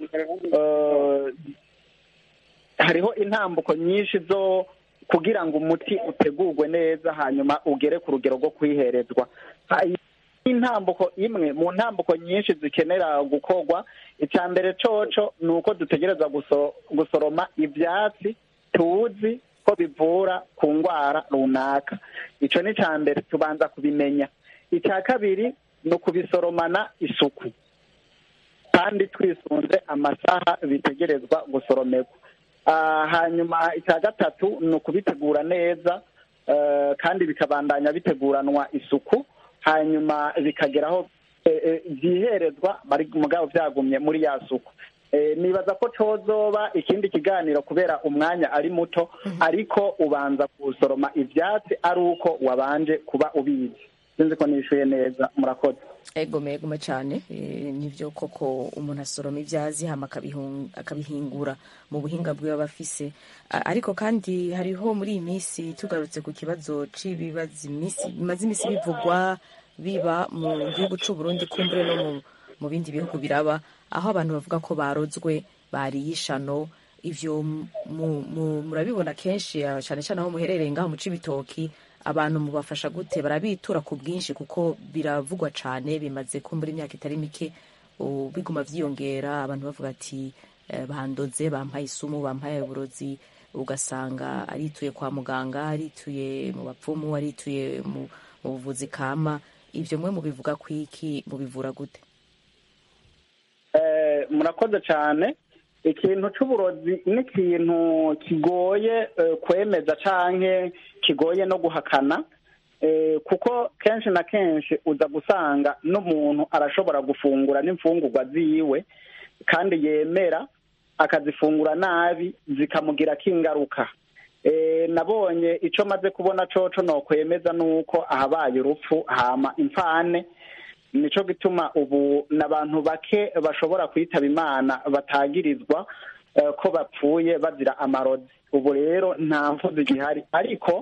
hariho intambuko nyinshi zo kugira ngo umuti utegurwe neza hanyuma ugere ku rugero rwo kwiherezwa intambuko imwe mu ntambuko nyinshi zikenera gukorwa icya mbere coco ni uko dutegereza gusoroma ibyatsi tuzi ko bivura ku ndwara runaka icyo ni icya mbere tubanza kubimenya icya kabiri ni ukubisoromana isuku kandi twisunze amasaha bitegerezwa gusoromerwa hanyuma icya gatatu ni ukubitegura neza kandi bikabandanya biteguranwa isuku hanyuma bikageraho byiherezwa mugabo byagumye muri ya suku nibaza ko cozoba ikindi kiganiro kubera umwanya ari muto ariko ubanza gusoroma ibyatsi ari uko wabanje kuba ubizi sinzi ko nishyuye neza murakoze egome egome cyane eh, nivyo koko umuntu asoroma ibyazi hama akabihung- akabihingura mu buhinga bwiwe aba afise A- ariko kandi hariho muri iyi minsi tugarutse ku kibazo c'ibibazo imisi- bimaze imisi bivugwa biba mu gihugu c'u Burundi kumbure no mu, mu bindi bihugu biraba aho abantu bavuga ko barozwe bariye ishano ivyo mu- mu- murabibona kenshi ah, cane cane aho muherereye ngaho mu cibitoki abantu mubafasha gute barabitura ku bwinshi kuko biravugwa cane bimaze kumbura imyaka itari mike ubu biguma vyiyongera abantu bavuga ati eh, bandoze bampaye isumu bampaye uburozi ugasanga arituye kwa muganga arituye mu bapfumu arituye mu mu buvuzi kama ivyo mwe mubivuga kwiki mubivura gute Eh, murakoze cyane ikintu cy'uburozi ni ikintu kigoye eh, kwemeza canke kigoye no guhakana eh, kuko kenshi na kenshi uza gusanga n'umuntu arashobora gufungura n'imfungurwa ziwe kandi yemera akazifungura nabi zikamugirako ingaruka Eh, nabonye ico maze kubona coco nokwemeza nuko ahabaye urupfu hama imfane nico gituma ubu n'abantu bake bashobora kwitaba imana batagirizwa eh, ko bapfuye bazira amarozi ubu rero nta mvuzi gihari ariko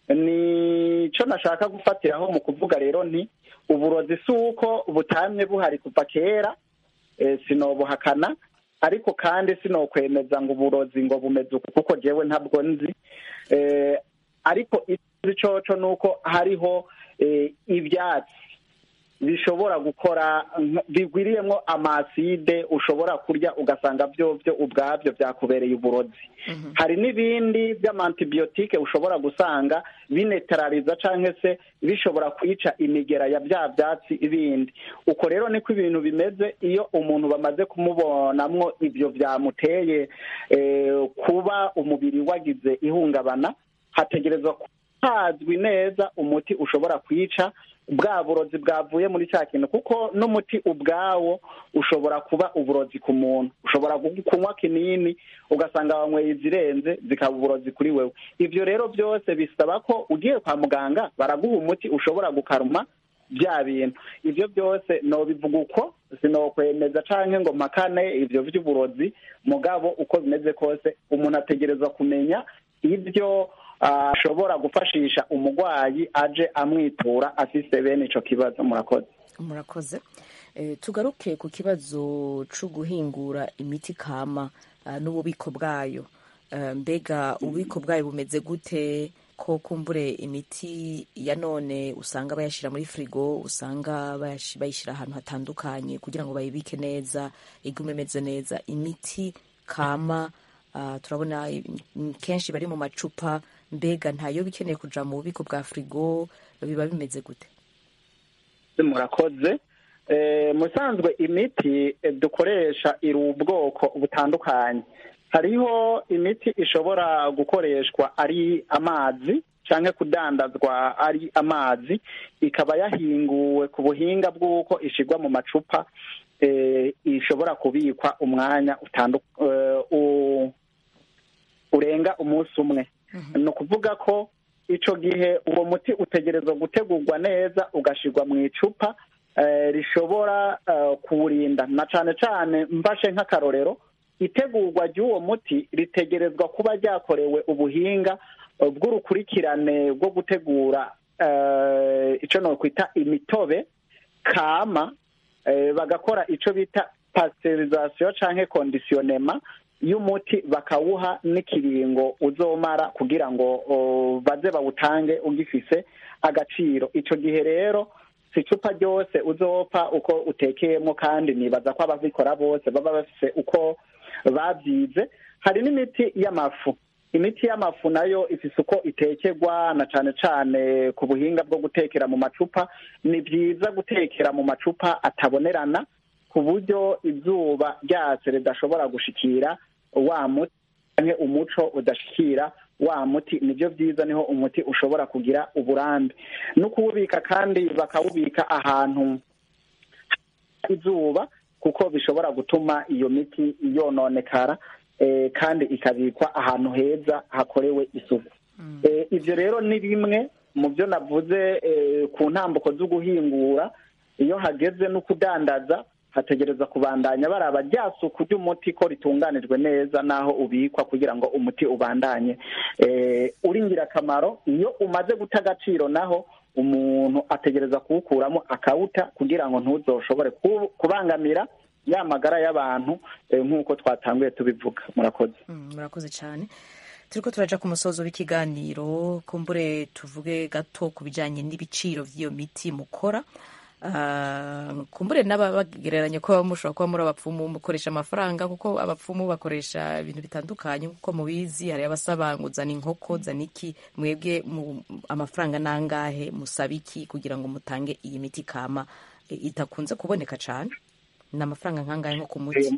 nico nashaka gufatiraho mu kuvuga rero nti uburozi si uko butamye buhari kuva kera eh, sinobuhakana ariko kandi sinokwemeza ngo uburozi ngo bumeze uku kuko jewe ntabwo nzi eh, ariko izi coco nuko hariho eh, ivyatsi bishobora gukora nk- bigwiriyemwo amaside ushobora kurya ugasanga vyo vyo ubwavyo vyakubereye uburozi hari n'ibindi by'amantibiyotike ushobora gusanga binetarariza canke se bishobora kwica imigera ya bya vyatsi ibindi uko rero niko ibintu bimeze iyo umuntu bamaze kumubonamwo ivyo vyamuteye eh, kuba umubiri wagize ihungabana hategerezwa hazwi neza umuti ushobora kwica bwa burozi bwavuye muri cya kintu kuko n'umuti ubwawo ushobora kuba uburozi ku muntu ushobora gu- kunywa kinini ugasanga wanyweye izirenze zikaba uburozi kuri wewe ivyo rero byose bisaba ko ugiye kwa muganga baraguha umuti ushobora gukaruma bya bintu ivyo byose nobivuga uko sinokwemeza canke ngo mpakane ivyo vy'uburozi mugabo uko bimeze kose umuntu ategerezwa kumenya ibyo ah, ashobora gufashisha umurwayi aje amwitura afise bene ico kibazo murakoze murakoze Eh, tugaruke ku kibazo co guhingura imiti kama ah, n'ububiko bwayo Eh, mbega ububiko bwayo bumeze gute ko kumbure imiti ya none usanga bayashira muri frigo usanga bayashi- bayishira ahantu hatandukanye kugira ngo bayibike neza igume imeze neza imiti kama ah, turabona mm, kenshi bari mu macupa mbega ntayo bikeneye kuja mu bubiko bwa frigo biba bimeze gute murakoze Eh, musanzwe imiti eh, dukoresha iri ubwoko butandukanye hariho imiti ishobora gukoreshwa ari amazi canke kudandazwa ari amazi ikaba yahinguwe ku buhinga bw'uko ishigwa mu macupa eh, ishobora kubikwa umwanya utandu eh, u- urenga umunsi umwe ni ukuvuga ko ico gihe uwo muti utegerezwa gutegurwa neza ugashirwa mu icupa eh, rishobora eh, kuwurinda na cane cane mbashe nk'akarorero itegurwa ry'uwo muti ritegerezwa kuba ryakorewe ubuhinga eh, bw'urukurikirane bwo gutegura eh, ico nokwita imitobe kama eh, bagakora ico bita pasteurisation canke conditionnement y'umuti bakawuha n'ikiringo uzomara kugira ngo o, baze bawutange ugifise agaciro ico gihe rero si icupa ryose uzopfa uko utekeyemo kandi nibaza ko ababikora bose baba bafise uko babyize hari n'imiti y'amafu imiti y'amafu nayo ifise uko itekerwa na cane cane ku buhinga bwo gutekera mu macupa ni byiza gutekera mu macupa atabonerana ku buryo izuba ryatse ridashobora gushikira wa muti canke umuco udashikira wa muti nibyo byiza niho umuti ushobora kugira uburambe no kuwubika kandi bakawubika ahantu izuba kuko bishobora gutuma iyo miti yononekara eh, kandi ikabikwa ahantu heza hakorewe isuku eh, ivyo rero ni bimwe mu byo navuze ku ntambuko zo guhingura iyo hageze no kudandaza hategereza kubandanya baraba rya suku ry'umuti ko ritunganijwe neza n'aho ubikwa kugira ngo umuti ubandanye uri ingirakamaro iyo umaze guta agaciro naho umuntu ategereza kuwukuramo akawuta kugira ngo ntuzoshobore kubangamira ya magara y'abantu nk'uko twatanguye tubivuga murakoze murakoze cyane turiko turaja ku musozo w'ikiganiro kumbure tuvuge gato ku bijanye n'ibiciro vy'iyo miti mukora kumbure n'abagereranya ko mushobora kuba muri abapfumu mukoresha amafaranga kuko abapfumu bakoresha ibintu bitandukanye kuko mubizi hari abasaba ngo zana inkoko zana iki mwebwe amafaranga nangahe musaba iki kugira ngo mutange iyi miti kama itakunze kuboneka cane ni amafaranga nkangahe nko ku muti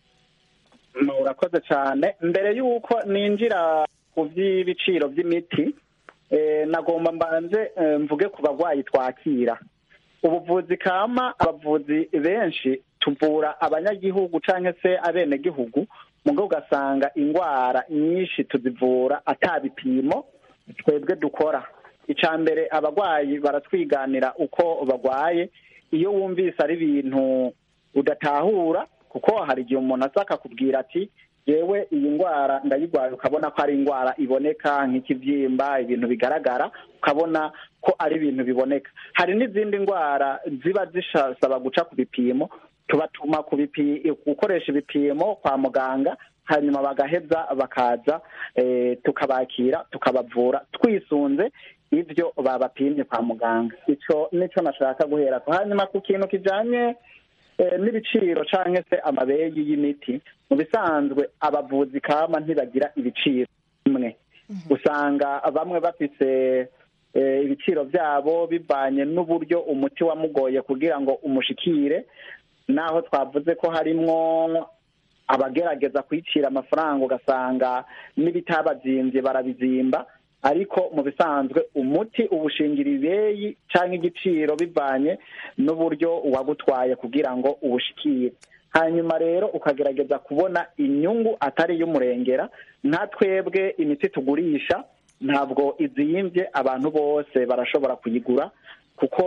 urakoze cyane mbere y'uko ninjira ku by'ibiciro by'imiti nagomba mbanze mvuge ku barwayi twakira ubuvuzi kama abavuzi benshi tuvura abanyagihugu cyangwa se abenegihugu mugo ugasanga indwara nyinshi tuzivura atabipimo twebwe dukora icya mbere abarwayi baratwiganira uko barwaye iyo wumvise ari ibintu udatahura kuko hari igihe umuntu aza akakubwira ati yewe iyi ndwara ndayirwaye ukabona ko ari indwara iboneka nk'ikibyimba ibintu bigaragara ukabona ko ari ibintu biboneka hari n'izindi ndwara ziba zisaba guca ku bipimo tubatuma gukoresha ibipimo kwa muganga hanyuma bagaheza bakaza tukabakira tukabavura twisunze ibyo babapimye kwa muganga icyo nicyo nashaka guhera hanyuma ku kintu kijyanye n'ibiciro cyangwa se amabegi y'imiti mu bisanzwe abavuzi kama ntibagira ibiciro bimwe usanga bamwe bafite ibiciro byabo bivanye n'uburyo umuti wamugoye kugira ngo umushikire naho twavuze ko harimwo abagerageza kwicira amafaranga ugasanga n'ibitabazimbye barabizimba ariko mu bisanzwe umuti ubushingira ibeyi cyangwa igiciro bivanye n'uburyo wagutwaye kugira ngo uwushikire hanyuma rero ukagerageza kubona inyungu atari iy'umurengera nka twebwe imiti tugurisha ntabwo iziyimbye abantu bose barashobora kuyigura kuko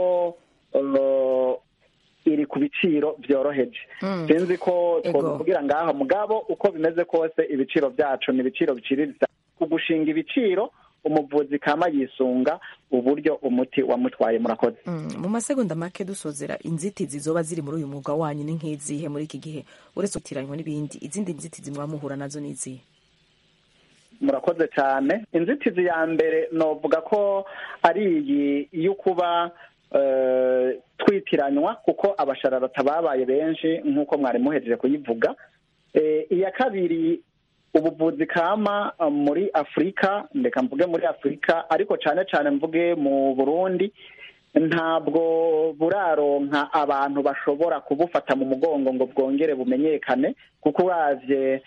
iri ku biciro byoroheje sinzi ko twavugira ngaha mugabo uko bimeze kose ibiciro byacu ni ibiciro biciriritse kugushinga ibiciro umuvuzi kama yisunga uburyo umuti wamutwaye murakoze mu masegonda make dusozera inzitizi zoba ziri muri uyu mwuga wanyu ni nk'izihe muri iki gihe uretse gutiranywa n'ibindi izindi nzitizi muba muhura nazo ni izihe murakoze cyane inzitizi ya mbere novuga ko ari iyi yo kuba twitiranywa kuko abashararata babaye benshi nk'uko mwari muhejeje kuyivuga iya kabiri ubuvuzi kama muri afurika ndeka mvuge muri afurika ariko cyane cyane mvuge mu burundi ntabwo buraronka abantu bashobora kubufata mu mugongo ngo bwongere bumenyekane kuko uravye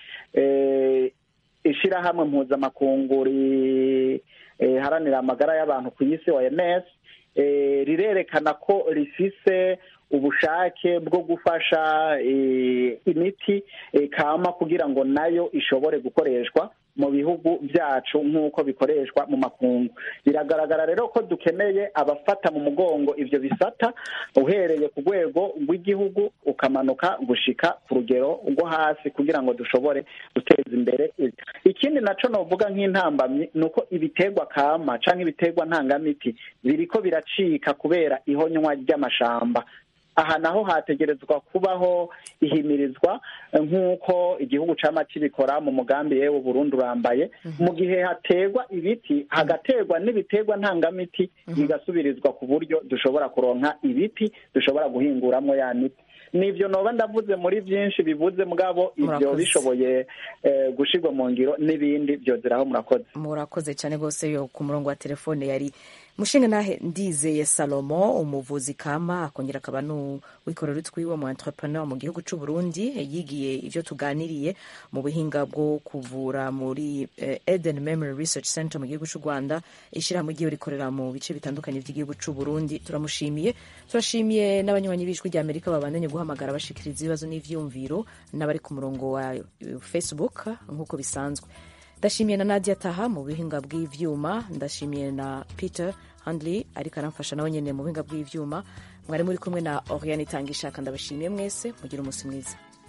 ishyirahamwe mpuzamakungu riharanira amagara y'abantu ku isi oms rirerekana ko rifise ubushake bwo gufasha imiti kama kugira ngo nayo ishobore gukoreshwa mu bihugu byacu nk'uko bikoreshwa mu makungu biragaragara rero ko dukeneye abafata mu mugongo ibyo bisata uhereye ku rwego rw'igihugu ukamanuka gushika ku rugero rwo hasi kugira ngo dushobore guteza imbere ikindi nacyo navuga nk'intambamyi ni uko ibiterwa kama cyangwa ibiterwa ntangamiti biriko biracika kubera ihonywa ry'amashamba aha naho hategerezwa kubaho ihimirizwa nk'uko igihugu cyama kibikora mu mugambi yewe Burundi urambaye mu gihe haterwa ibiti hagaterwa n'ibiterwa ntangamiti bigasubirizwa ku buryo dushobora kuronka ibiti dushobora guhinguramo ya miti nibyo noba ndavuze muri byinshi bivuze mugabo ibyo bishoboye gushirwa mu ngiro n'ibindi byozeraho murakoze murakoze cyane rwose yo ku murongo wa telefone yari mushinga nahe ndizeye salomo umuvuzi kama akongera akaba n'uwikorera utwiwe mu entrepreneur mu gihugu cy'u Burundi yigiye ibyo tuganiriye mu buhinga bwo kuvura muri Eden Memory Research Center mu gihugu cy'u Rwanda ishyirahamwe igiye rikorera mu bice bitandukanye by'igihugu cy'u Burundi turamushimiye turashimiye n'abanywanyi b'ijwi rya Amerika babandanye guhamagara bashikiriza ibibazo n'ivyumviro n'abari ku murongo wa Facebook nk'uko bisanzwe ndashimiye na Nadia Taha mu buhinga bw'ivyuma ndashimiye na Peter handley ariko aramfasha nawe nyine mu buhinga bw'ivyuma mwari muri kumwe na oriane itanga ishaka ndabashimiye mwese mugire umunsi mwiza